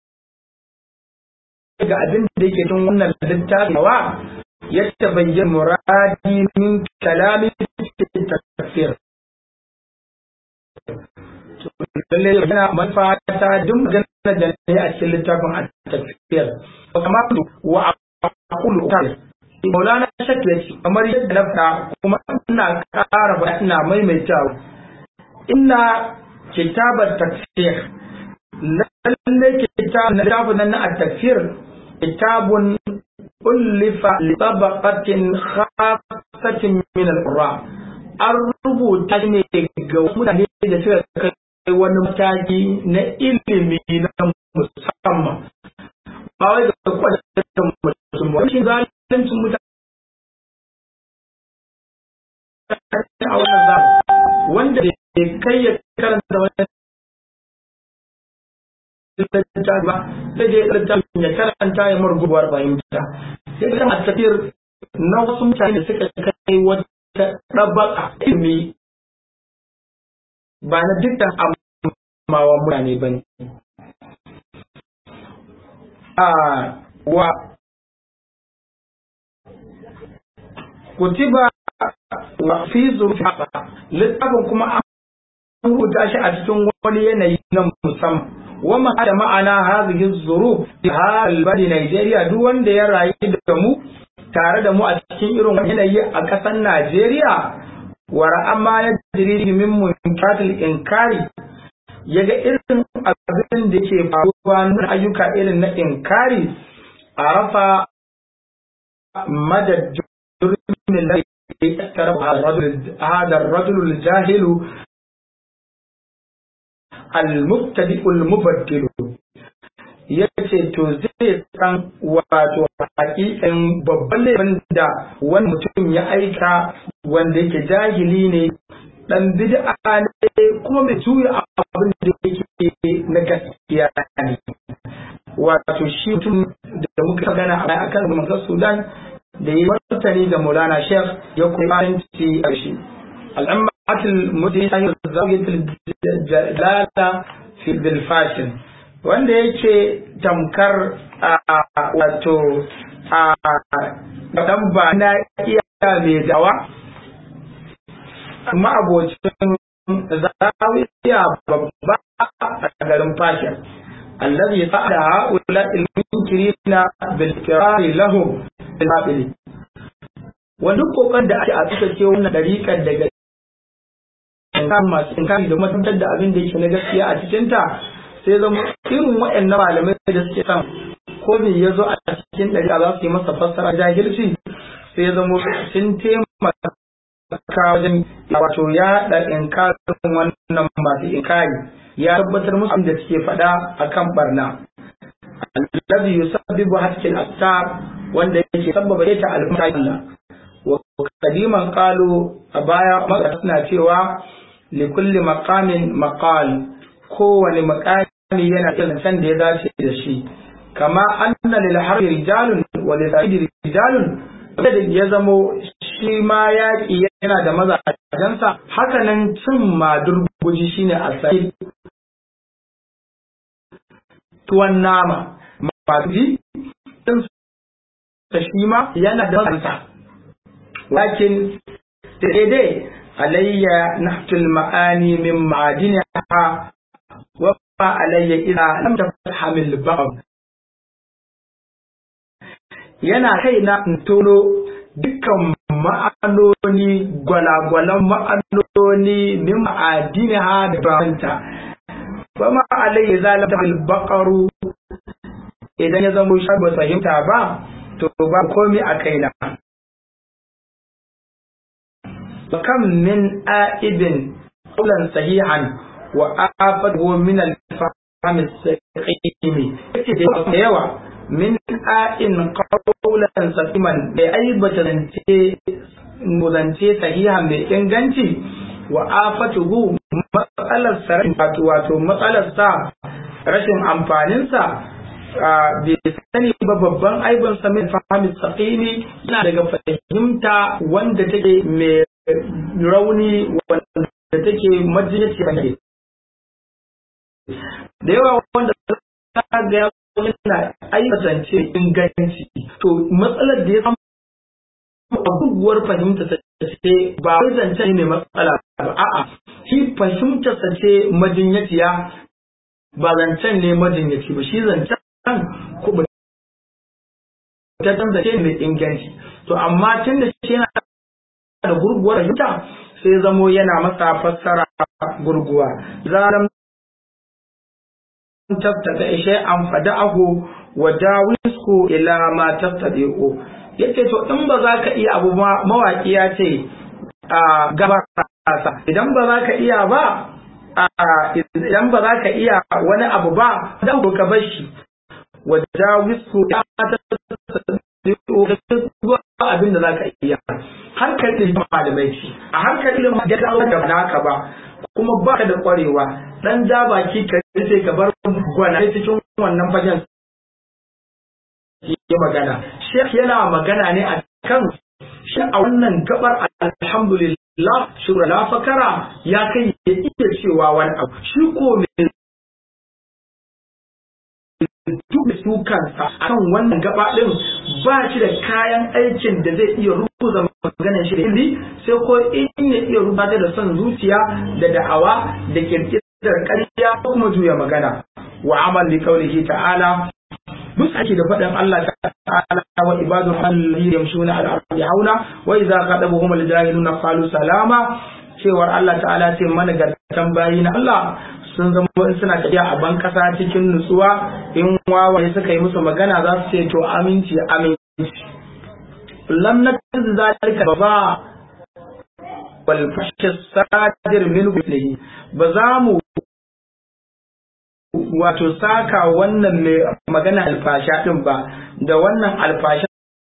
ga abin da yake cikin wannan littafi wa ya tabayyan muradi min kalamin tafsir. lalle yana manufa ta duk maganar da ne a cikin littafin a tafiyar kamar wa aqulu ta Maulana Shakir kamar yadda na fada kuma ina ƙara ba ina maimaitawa ina kitabar tafsir lalle kitab na littafin nan na tafsir kitabun ullifa li tabaqatin khassatin min al-qurra an rubuta ne ga mutane da suka kai wani mataki na ilimi na musamman ba wai ga kwadatar mutum ba shi zalincin mutane a wannan zamani wanda da kai ya karanta wani littafi ba sai je littafin ya karanta ya murguwar fahimta sai kan a tafiyar na wasu mutane da suka kai wata ɗabaka ilimi ba na dukkan amawa mutane ba ne. wa kutiba wa fi zurfa littafin kuma an rubuta shi a cikin wani yanayi na musamman wama da ma'ana hazihi zuru fi halbadi Najeriya duk wanda ya rayu da mu tare da mu a cikin irin wani yanayi a ƙasar Najeriya wa ra'ama ya jiri min munkatil inkari yaga irin abin da ke faruwa na ayyuka irin na inkari a rafa madad jurmin da ya tara hada rajul jahilu al-mubtadi'ul mubaddilu yace to zai san wato hakikan babban laifin da wani mutum ya aika wanda yake jahili ne dan bid'a ne kuma mai juya abin da yake na gaskiya ne wato shi mutum da muka gana a akan manzon Sudan da yi martani ga Maulana Sheikh ya kuma faranci a shi al'ammatul mudin zawiyatul jalala fi bil fashion wanda yake tamkar wato a dan ba na iya mai dawa ma'abocin zawiya babba a garin fashin الذي فعل هؤلاء المنكرين بالكرار لهم بالباطل wani kokon da ake a suka ce wannan dariƙar daga inkari masu inkari da kuma tabbatar da abin da yake na gaskiya a cikinta sai zama irin waɗannan malamai da suke san ko me ya zo a cikin ɗari za su yi masa fassara jahilci sai ya zama sun taimaka wajen wato ya da inkarin wannan masu inkari ya tabbatar musu da suke faɗa akan barna alladhi yusabbibu hatkil astar wanda yake sabbaba ta al-mutalla wa kadiman qalu a baya maka suna cewa li kulli maqamin maqal kowane maqami yana da san da ya dace da shi kama anna lil harbi rijalun wa lil sa'id rijalun da ya zamo shi ma yaƙi yana da mazajensa haka nan cin madurguji shine asali tuwon nama masu ji ta shi ma yana da mazajensa lakin daidai alayya nahtul ma'ani min ma'adiniha wa ma alayya ila lam tafhamil ba'd yana kaina in tono dukkan ma'anoni gwalagwalan ma'anoni min ma'adiniha da banta ba ma alayya zalata al-baqaru idan ya zama shi ba fahimta ba to ba komai a kaina kam min a'ibin qawlan sahihan wa afatuhu min al-fahm as-saqimi da yawa min a'in qawlan sahiman da aibata zance zance sahihan mai inganci wa afatuhu matsalar sa wato wato matsalar sa rashin amfanin sa bai sani ba babban aibin sa min fahimi saqimi yana daga fahimta wanda take mai rauni wanda take majinyaci ne da yawa wanda ga ya yana aikatance inganci to matsalar da ya samu abubuwar fahimta ta ce ba wai zance ne mai matsala ba a'a shi fahimta ta ce majinyaciya ba zancen ne majinyaci ba shi zancen kuma ta zance mai inganci to amma tun da shi yana da gurguwar fahimta sai zamo yana masa fassara gurguwa zaram tattaka ishe an fada'ahu wa dawisku ila ma tattadi'u yace to in ba za ka iya abu mawaki ya ce a gaba idan ba za ka iya ba idan ba za ka iya wani abu ba dan ka bar shi wa dawisku ya ma tattadi'u abin da za ka iya harkar ilimin malamai ce a harkar ilimin da da naka ba kuma ba ka da kwarewa dan ja baki ka sai ka bar gwana cikin wannan fagen ya magana shek yana magana ne a kan shi a wannan gabar alhamdulillah shura la fakara ya kai ya iya cewa wani abu shi ko me duk su kansa kan wannan gaba din ba shi da kayan aikin da zai iya rubuta maganar shi da ilimi sai ko in ya iya rubuta da son zuciya da da'awa da kirkirar ƙarya ko kuma juya magana wa amal li qawlihi ta'ala duk ake da faɗin Allah ta'ala wa ibadu allahi yamshuna ala ardi hauna wa idza qadabuhum al-jahiluna qalu salama cewar Allah ta'ala ce mana gartan bayi na Allah sun zama in suna tafiya a ban kasa cikin nutsuwa in wawaye suka yi musu magana za su ce to aminci aminci lam nakaz zalika ba wal fashi sadir min bihi ba za mu wato saka wannan mai magana alfasha din ba da wannan alfasha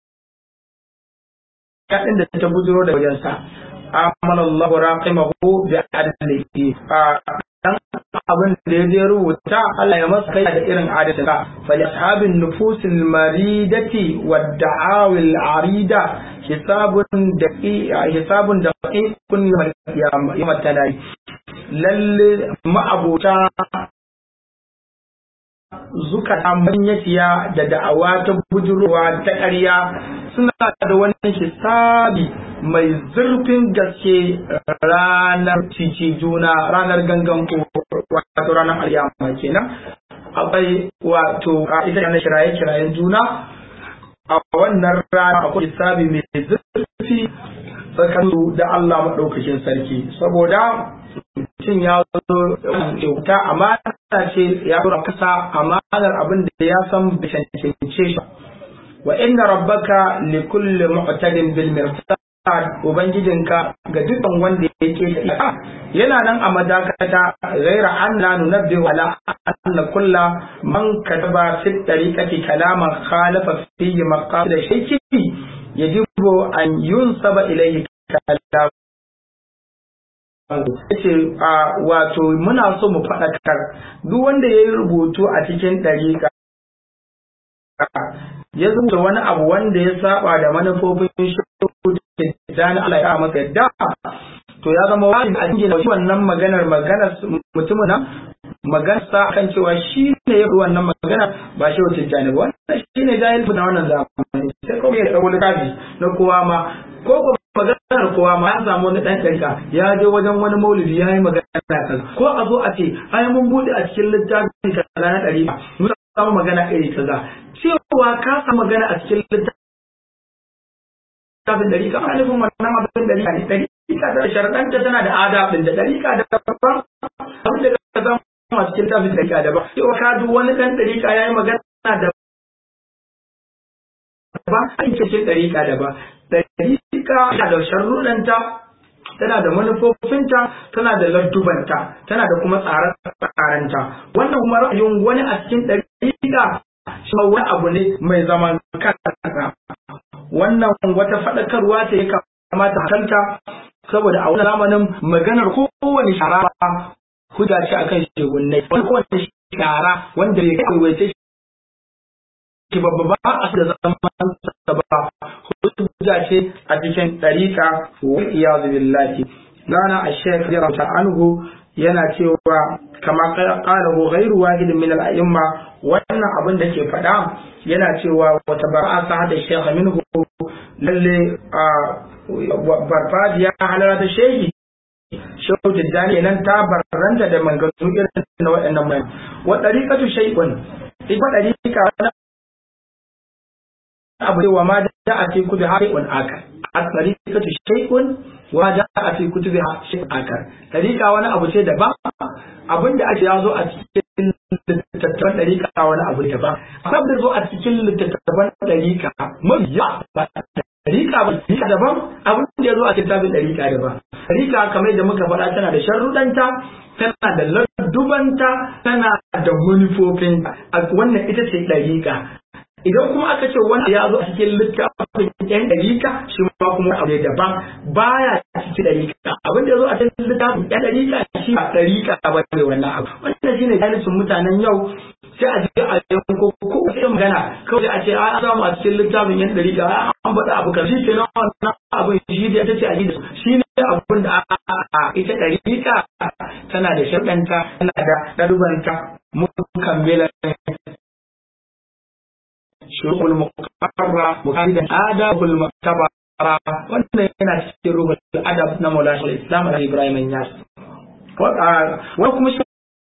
kadin da ta bujiro da wajensa amala Allah raqimahu bi adlihi dan abin da ya je rubuta Allah ya masa kai da irin adadinsa fa li ashabin nufusil maridati wad da'awil arida hisabun daqi hisabun daqiqun yawm talai lalle ma'abuta zukata manyatiya da da'awa ta bujurowa ta ƙarya suna da wani hisabi mai zurfin gaske ranar cici juna ranar gangan ko wato ranar alyama kenan akwai wato ita na kiraye kirayen juna a wannan rana akwai hisabi mai zurfi tsakanin da Allah maɗaukakin sarki saboda mutum ya zo kyauta amana ce ya dora kasa amanar abin da ya san bai cancance shi wa inna rabbaka li kulli mu'tadin bil mirsad ubangijinka ga dukkan wanda yake da yana nan a madakata ghaira anna nunabbi wala anna kulla man kataba fi tariqati kalaman khalafa fihi maqasid shayki yajibu an yunsaba ilayhi kalam yace wato muna so mu faɗakar duk wanda ya yi rubutu a cikin ɗariƙa ya zuba wani abu wanda ya saba da manufofin shudu da na Allah ya masa yadda to ya zama wani a cikin wannan maganar maganar mutumin nan maganar sa kan cewa shi ne ya wannan magana ba shi wata jani ba wannan shi ne jahil na wannan zamani sai kuma ya ɗauko littafi na kowa ma ko ko maganar kowa ma ya samu wani ɗan ɗarika ya je wajen wani maulidi ya yi magana kaza ko a zo a ce ai mun buɗe a cikin littafin kaza na ɗari mun samu magana iri kaza cewa ka samu magana a cikin littafin ɗari ka ana nufin wannan abin ɗari ne ɗari ka da sharaɗanta tana da adabin da ɗari ka da babban abin da ka samu a cikin littafin ɗari ka daban cewa ka duk wani ɗan ɗari ka ya yi magana da ba a cikin ɗari ka daban ɗariƙa tana da sharruɗanta tana da manufofinta tana da lardubanta tana da kuma tsare-tsarenta wannan kuma ra'ayin wani a cikin ɗariƙa shi wani abu ne mai zaman kansa wannan wata faɗakarwa ce ya kamata kanta saboda a wani zamanin maganar kowane shara hujja ce akan shegunnai wani kowane shara wanda ya kai waice shi babba ba a da zaman sa ba hujja ce a cikin ɗariƙa wa iyazu billahi lana a shekh jarauta anhu yana cewa kama qalahu ghairu wahidin min al-a'imma wannan abin da ke faɗa yana cewa wata bara'a sa hada shekh minhu lalle barfadiya halara ta shehi shehu jiddani nan ta barranta da manganu irin na waɗannan mai wa ɗariƙatu shay'un ita ɗariƙa wani abu ne wa ma da a ce kudu haƙiƙun akar a ɗariƙatu shay'un wa da a fi kutubi shay'un akar ɗariƙa wani abu ce daban abinda ake ya zo a cikin littattafan ɗariƙa wani abu daban akwai da zo a cikin littattafan ɗariƙa mai yawa Rika ba rika daban abin da ya zo a kitabin ɗarika daban. Rika kamar da muka faɗa tana da sharruɗanta, tana da lardubanta, tana da manufofinta. Wannan ita ce ɗarika. Idan kuma aka ce wanda ya zo a cikin littafin ɗan ɗarika shi ma kuma abu ne daban baya cikin ɗarika. Abin da ya zo a cikin littafin ɗan ɗarika shi ba ɗarika ba ne wannan abu. Wannan shi ne jahilcin mutanen yau sai a je a yanko ko sai magana kawai a ce a samu a cikin littafin yan dari ga an faɗa abu kan shi kenan wannan abin shi da ta ce a gida shi ne abin da a ita ɗariƙa tana da shaɗanta tana da ɗarubanta mukammila shurul muqarra muqaddan adabul muktabara wannan yana cikin ruhul adab na Maulana Islam Ibrahim Yas wa kuma shi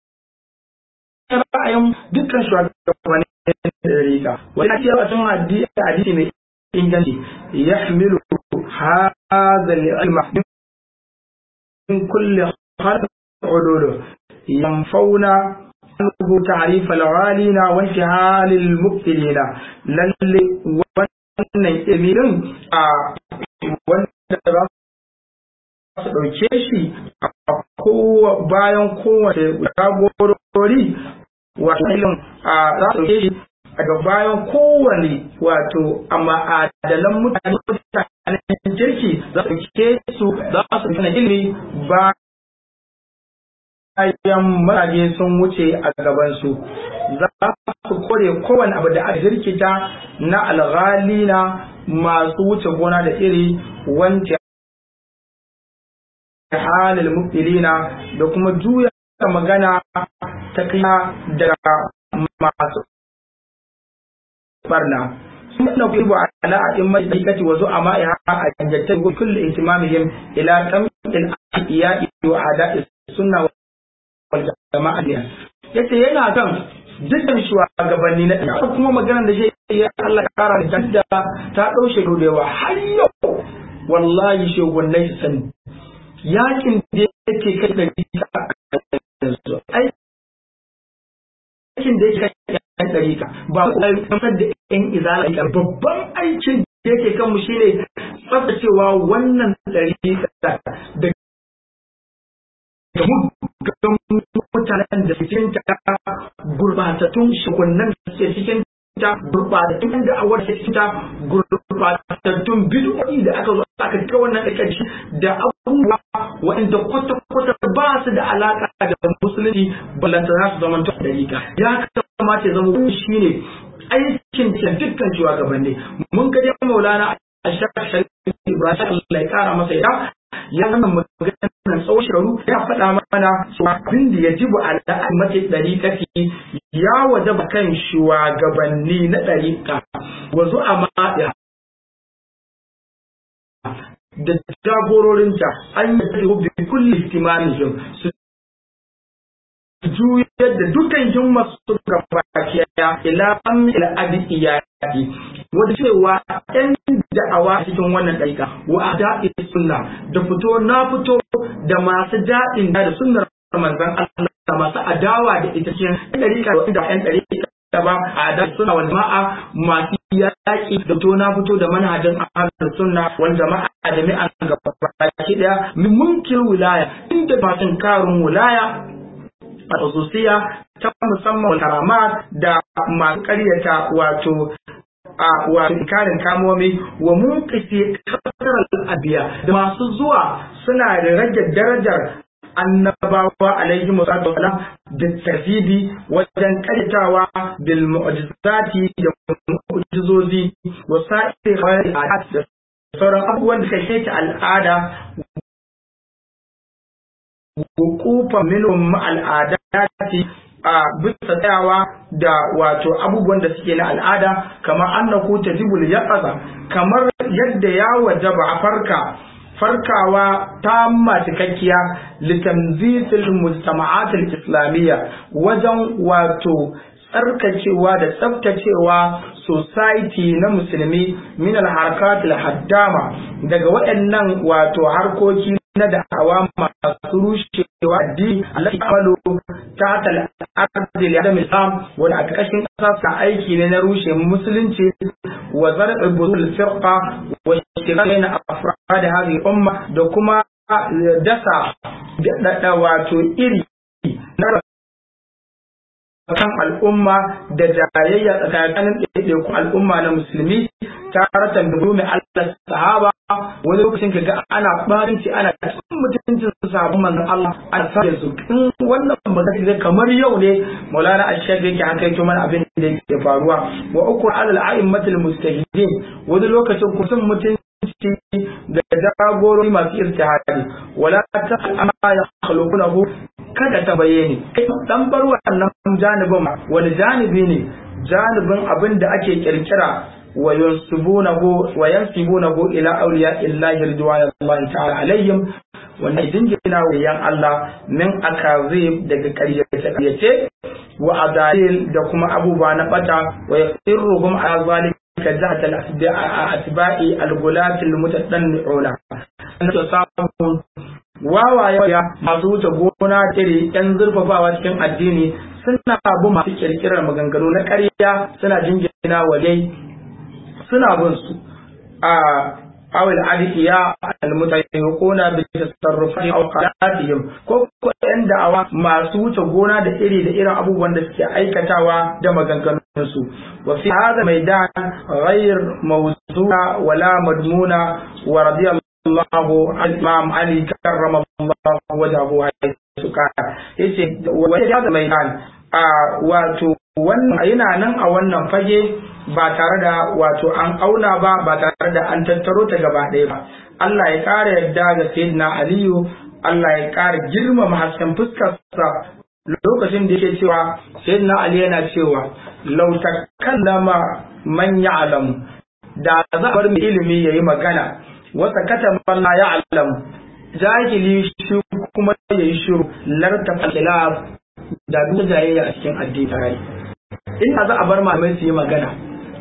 ra'ayin dukkan shugabanni da rika wani ake yawa sun hadisi mai inganci ya hamilu hadha al-ilma min kulli khalq ululu yanfauna anhu ta'rif al-ghalina wa intihal al-mubtilina lalle wannan ilmin a wanda za su ɗauke shi a bayan kowace jagorori wato ilin a za su ɗauke shi daga bayan kowane wato a ma'adalan mutane mutanen kirki za su ɗauke su za su gina ilimi bayan mutane sun wuce a gabansu za su kore kowane abu da aka jirkita na alghalina masu wuce gona da iri wanda halil mubtilina da kuma juya magana ta kiya daga masu barna sunna kuibu ala a'immat dikati wa zu'ama ya a janjatai wa kullu ihtimamihim ila tamil iya'i wa ada'i sunna wal jama'a yace yana kan dukkan shugabanni na ɗaya kuma maganar da shi ya Allah ya kara da ta ta ɗaushe da yawa har yau wallahi shugabannin su sani yakin da yake kai da yanzu aikin da yake kai yan ɗarika ba ku kamar da yan izala babban aikin da yake kan mu shine tsaftacewa wannan ɗarika da ga mutanen da cikin ta gurbatattun shukunnan da suke cikin ta gurbatattun da awar da cikin ta gurbatattun bid'o'i da aka zo aka cika wannan ɗarikaci da abubuwa waɗanda kwata-kwata ba su da alaƙa da musulunci ballantana su zama ta ɗarika ya kamata ya zama wani shi ne aikin da dukkan shugabanni mun ga dai maulana a shafin ibrahim Allah ya kara masa ya ya zama maganar tsawon shekaru ya faɗa mana cewa abin da ya jibu ala mace ɗariƙafi ya wajaba kan shugabanni na ɗariƙa wazu a maɗa da jagororinta an yi bi kulli ihtimamihim su juyar da dukkan himmar su gabakiya ila am ila abi iyadi wanda cewa ɗan da'awa cikin wannan ɗaika wa ada'i sunna da fito na fito da masu daɗin da sunnar manzon Allah masu adawa da ita cikin ɗarika da ɗan ɗarika da ba a da suna wal jama'a masu yaƙi da to na fito da manhajin ahlus sunna wal jama'a da jami'an gaba baki daya min munkil wilaya inda fatin karun wilaya a khususiya ta musamman karamat da masu ƙaryata wato a wato inkarin kamomi wa munqiti kasar al-abiya da masu zuwa suna da rage darajar annabawa alaihi musallatu wasalam da tartibi wajen karyatawa bil mu'jizati da mu'jizozi wa sa'i khairat da sauran abubuwan da kai ta al'ada wukufa minhum al'adati a bisa tsayawa da wato abubuwan da suke na al'ada kamar annahu tajibul yaqaza kamar yadda ya wajaba a farka farkawa ta cikakkiya litanzisil mujtama'at al-islamiyya wajen wato tsarkacewa da tsaftacewa society na musulmi min al-harakat al-haddama daga waɗannan wato harkoki na da'awa masu rushewa addini Allah ya amalu ta tal ardi da islam wanda a ƙarƙashin ƙasa sa aiki ne na rushe musulunci wa zar'i buzul firqa wa shirin afrad hadhihi umma da kuma dasa da wato iri na kan al'umma da jayayya tsakanin ɗaiɗaikun al'umma na musulmi taratan da mai Allah sahaba wani lokacin ka ga ana barinci ana cikin mutuncin sahabban manzon Allah ana sa su in wannan magana zai kamar yau ne Maulana Ashaq yake haka yake mana abin da yake faruwa wa uku alal a'immatul mustahidin wani lokacin kusan mutunci da jagorori masu irtihadi wala ta amma ya khaluqunahu kada ta bayyane dan bar wannan janibin wani janibi ne janibin abin da ake kirkira wa yansibunahu wa yansibunahu ila awliya illahi ridwanullahi ta'ala alaihim wannan dingina wa yan Allah min akazib daga ƙaryace ƙaryace wa adalil da kuma abubuwa na bata wa yasirruhum ala zalika jahat al-atba'i al-gulat al-mutadanni'una samu wawaye masu wuce gona iri yan zurfafawa cikin addini suna bin masu kirkirar maganganu na ƙarya suna jingina walai suna bin su a awil adiya almutayyikuna bi tasarrufati aw qalatihim ko ko yan da'awa masu wuce gona da iri da irin abubuwan da suke aikatawa da maganganun su wa fi hadha maidan ghayr mawzu'a wala madmuna wa radiyallahu Allah Imam Ali karramallahu wajahu haythu kana yace wa hada maidan a wato wannan yana nan a wannan fage ba tare da wato an auna ba ba tare da an tattaro ta gaba ɗaya ba Allah ya ƙara yarda ga Sayyidina Aliyu Allah ya ƙara girmama hasken fuskarsa lokacin da yake cewa Sayyidina Ali yana cewa law takallama man ya'lamu da za a bar mai ilimi yayi magana wata kata man la ya'lamu jahili shi kuma yayi shiru larta khilaf da duk jayayya a cikin addini ina za a bar malamai su yi magana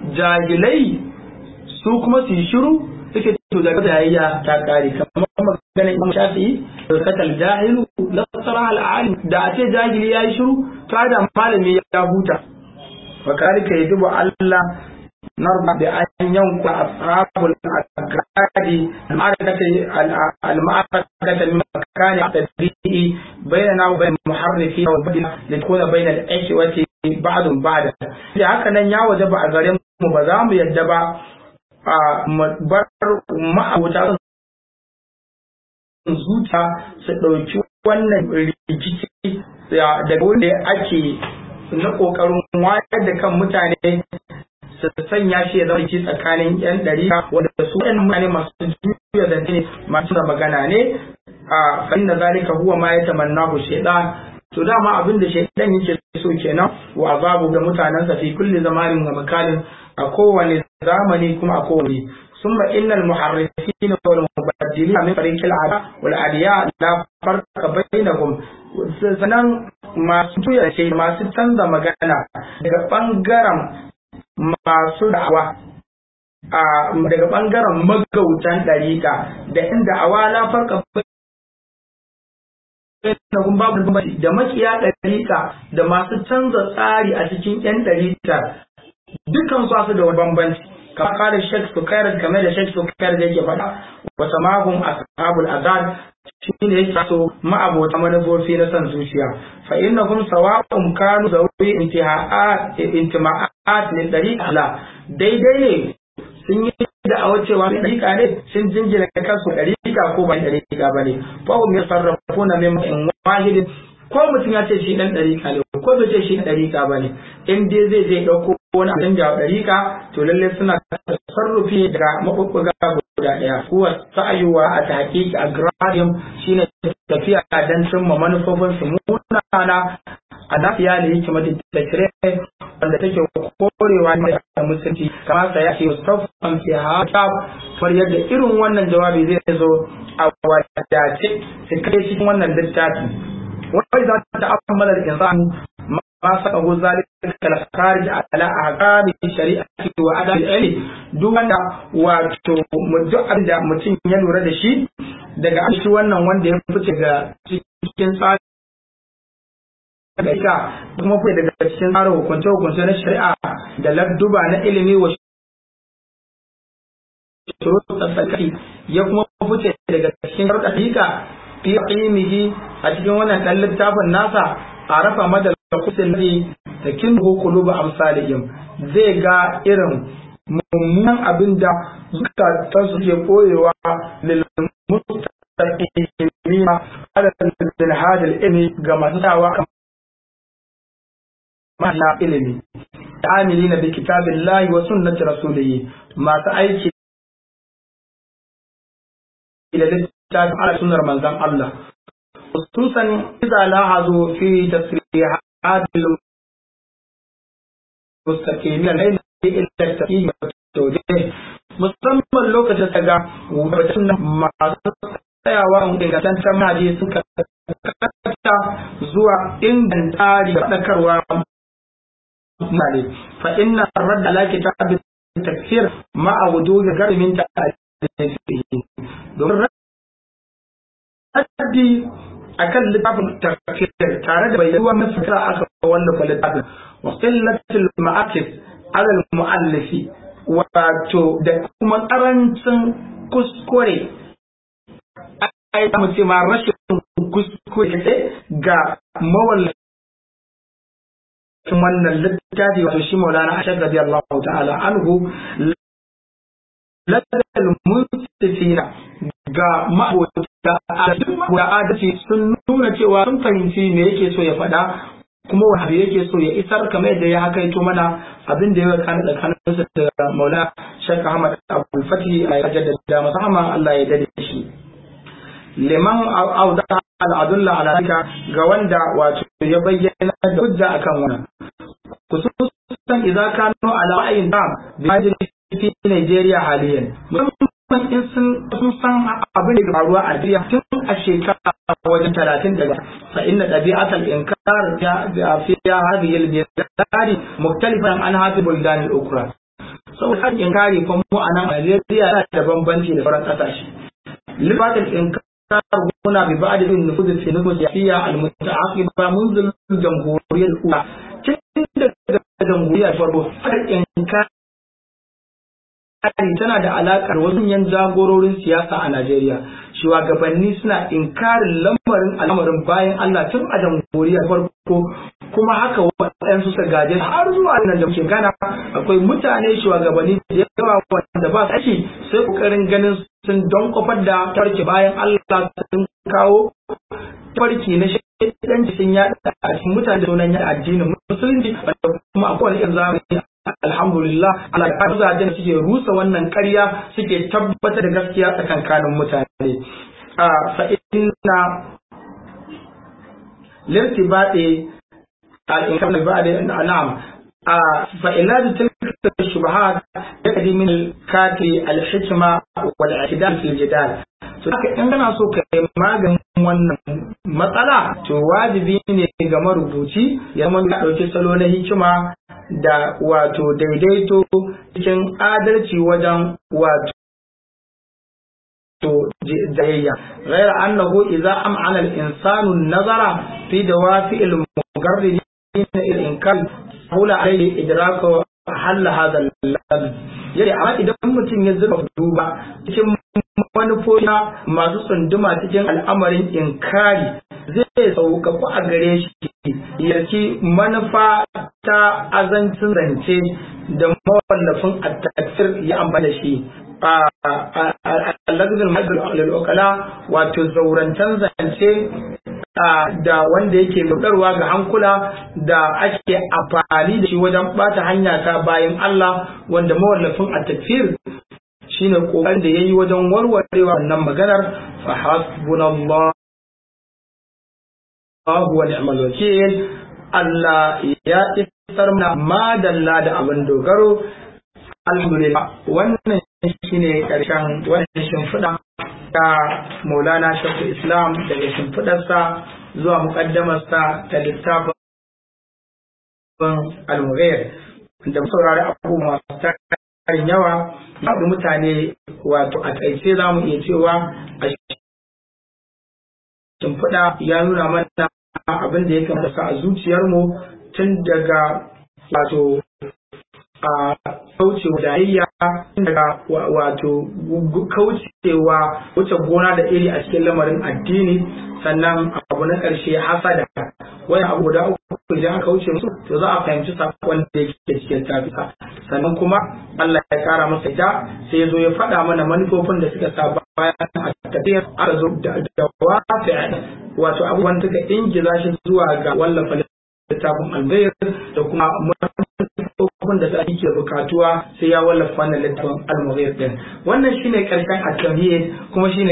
jahilai su kuma su yi shiru suke to da jayayya ta kare kamar ganin imam shafi'i katal jahilu la tsara al alim da a ce jahili yayi shiru to da malami ya huta fa kalika yajibu Allah narba bi an yanku ashabul agradi al-ma'arakata min makani tadbi'i bainana wa bain muharrifi wa badil likuna bain al-ashwati ba'dun ba'da da haka nan ya wajaba a gare mu ba za mu yadda ba bar ma'abuta zuta su ɗauki wannan rikici daga wanda ake na ƙoƙarin wayar da kan mutane su sanya shi ya zama rikici tsakanin yan ɗarika wanda su ɗan mutane masu juya zance ne masu da magana ne a fa'in da zalika huwa ma ya tamanna ku shaidan to dama abin da shaidan yake so kenan wa azabu ga mutanensa fi kulli zamanin wa makalin a kowane zamani kuma a kowane ثم إن المحرفين والمبدلين من فريق العداء والأدياء لا فرق بينهم sannan masu tuya ce masu canza magana daga ɓangaren masu da'awa daga ɓangaren magautan ɗariƙa da inda awa la farka da makiya ɗariƙa da masu canza tsari a cikin 'yan ɗariƙa dukan su da wani bambanci kama kare shek sukayar game da shek sukayar da yake faɗa wata magun ashabul azad shi ne yake so ma'abota manufofi na san zuciya fa innahum sawa'un kanu zawi intiha'at intima'at min dariqa la daidai ne sun yi da'awar cewa dariqa ne sun jingina kansu dariqa ko ba dariqa bane fa hum yasarrafuna min wahidin ko mutum ya ce shi dan dariƙa ne ko bai ce shi dariƙa ba ne in dai zai je ɗauko wani abin da dariƙa to lallai suna sarrufi daga maɓuɓɓuga guda ɗaya kuwa sa'ayuwa a tahqiq a gradium shine tafiya dan cimma manufofin su munana a nafiya da yake mata tashire wanda take korewa ne da musulunci kama sa ya ce mustafan fi hata far yadda irin wannan jawabi zai zo a wadace su kai cikin wannan littafi وإذا تأمل الإنسان ما سقه ذلك الخارج على أحكام الشريعة وأداء العلم دون wato duk abin da mutum ya lura da shi daga shi wannan wanda ya fice ga cikin tsari da ita kuma fice daga cikin tsarin hukunce hukunce na shari'a da ladduba na ilimi wa shuru tsakaki ya kuma fice daga cikin sharuɗa fi ilmihi a cikin wannan dan littafin nasa a rafa madal kusin ne da kin qulubu amsalihim zai ga irin mummunan abin da zukatan su ke koyewa lil mustaqimina ala lil hadal ilmi ga masu dawa ma'ana ilimi amilina bi kitabillahi wa sunnati rasulihi masu aiki da littafin ala sunnar manzon Allah khususan idza lahazu fi tasrihatil mustaqimin al-ilm ila tafsir wa tawdih musamman lokacin da ga wajen masu tsayawa a ingantaccen hadisi suka kata zuwa inganta da faɗakarwa mutane fa inna radda ala kitab tafsir ma'a wujuhi garmin ta domin raddi akan littafin tafsir tare da bayyana masakara aka wallafa littafin wa qillatul ma'akis ala al-mu'allifi wato da kuma karancin kuskure ai mu ce ma rashin kuskure ga mawallafin wannan littafi wato shi Maulana Ashad radiyallahu ta'ala anhu ladal mustafina ga ma'abota da adalci sun nuna cewa sun fahimci me yake so ya faɗa kuma wani yake so ya isar kamar yadda ya hakaito mana abin da ya kana tsakaninsa da Maula Sheikh Ahmad Abdul Fatih a jaddada masa amma Allah ya dade shi liman auda al'adulla ala zalika ga wanda wato ya bayyana da hujja akan wannan kususan idza kanu ala ra'ayin dam bi fi Nigeria haliyan musamman in sun sun san abin da faruwa a Najeriya tun a shekara wajen talatin daga fa inna dabi'atal inkar ya fi hadhihi al-bilad muktalifan an hadhihi buldan al-ukra saboda inkari fa mu a nan Najeriya yana da bambanci da sauran kasashe libatul inkar هنا ببعض النفوذ في النفوذ السياسية المتعاقبة منذ الجمهورية الأولى تند الجمهورية الفرقو إنكار tana da alaƙar wasu yan jagororin siyasa a Najeriya. Shugabanni suna inkarin lamarin al'amarin bayan Allah tun a jamhuriyar farko kuma haka waɗansu suka gaje har zuwa nan da muke gana akwai mutane shugabanni da yawa wanda ba su aiki sai kokarin ganin sun don kofar da tarki bayan Allah sun kawo farki na shaidanci sun yaɗa a cikin mutane da sunan yaɗa addinin musulunci wanda kuma a kowane irin zamani alhamdulillah Allah ya zajen suke rusa wannan ƙarya suke tabbatar da gaskiya tsakankanin mutane a fa inna lirtibati al-inkar ba'da na'am a fa ilad tilka shubahat yakadi min al-kati al-hikma wal i'tidal fil jidal to haka in kana so ka yi maganin wannan matsala to wajibi ne ga marubuci ya zama ya ɗauki salo na hikima da wato daidaito cikin adalci wajen wato jayayya غير أنه إذا أمعن الإنسان النظر في دوافع المقررين الإنكار حول عليه إدراك حل هذا اللفظ yadda amma idan mutum ya zuba duba cikin manufofi masu tsunduma cikin al'amarin inkari zai sauƙaƙu a gare shi yarki manufa ta azancin zance da mawallafin attakir ya amfani da shi a lagzin mal'okala wato zaurantan zance da wanda yake rudarwa ga hankula da ake amfani da shi wajen bata hanya ta bayan Allah wanda mawallafin at-takfir shine kokarin da yayi wajen warwarewa wannan maganar fa hasbunallahu wa ni'mal wakeel Allah ya isar mana madalla da abin dogaro alhamdulillah wannan shine karshen wannan shimfiɗa ta Maulana Shafi Islam daga shimfiɗarsa zuwa muƙaddamarsa ta littafin al-Mughayr da saurari abubuwa masu tarin yawa babu mutane wato a ƙaice za mu iya cewa a shimfiɗa ya nuna mana abin da ya kamata a zuciyarmu tun daga wato a kaucewa jayayya daga wato kaucewa wuce gona da iri a cikin lamarin addini sannan abu na ƙarshe hasada wani abu guda uku idan aka wuce musu to za a fahimci sakon da yake cikin tafisa sannan kuma Allah ya kara masa ita sai ya zo ya faɗa mana manufofin da suka sa bayan a tafiyar aka zo da wafi wato abubuwan suka ingiza shi zuwa ga wallafa littafin albayar da kuma manufofin da sai ke bukatuwa sai ya wallafa wannan littafin al din wannan shine karshen at-tauhid kuma shine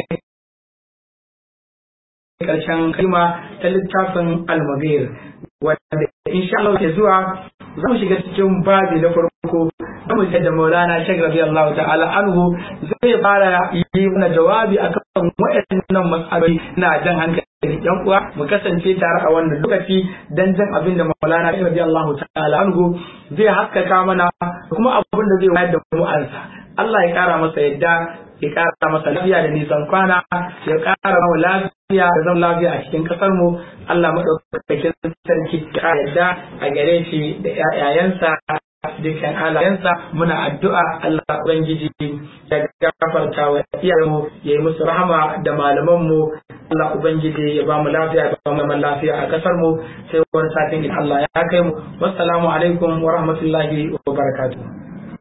karshen kalma ta littafin al-mughir wanda insha Allah ke zuwa za mu shiga cikin babi na farko zamu ji da Maulana Sheikh radiyallahu ta'ala anhu zai fara yi mana jawabi akan waɗannan mas'aloli na jan hankali yan uwa mu kasance tare a wannan lokaci dan jan abin da Maulana Sheikh radiyallahu ta'ala anhu zai haskaka mana kuma abin da zai wayar da mu ansa Allah ya kara masa yadda ya kara masa lafiya da nisan kwana ya kara mu lafiya da zama lafiya a cikin kasar mu Allah madaukakin sarki ya yadda a gare shi da ƴaƴayensa dukkan halayensa muna addu'a Allah ubangiji ya gafarta wa iyayenmu ya yi musu rahama da malamanmu Allah ubangiji ya ba mu lafiya ya ba mu lafiya a kasar mu sai wani satin in Allah ya kai mu wassalamu alaikum wa rahmatullahi wa barakatuh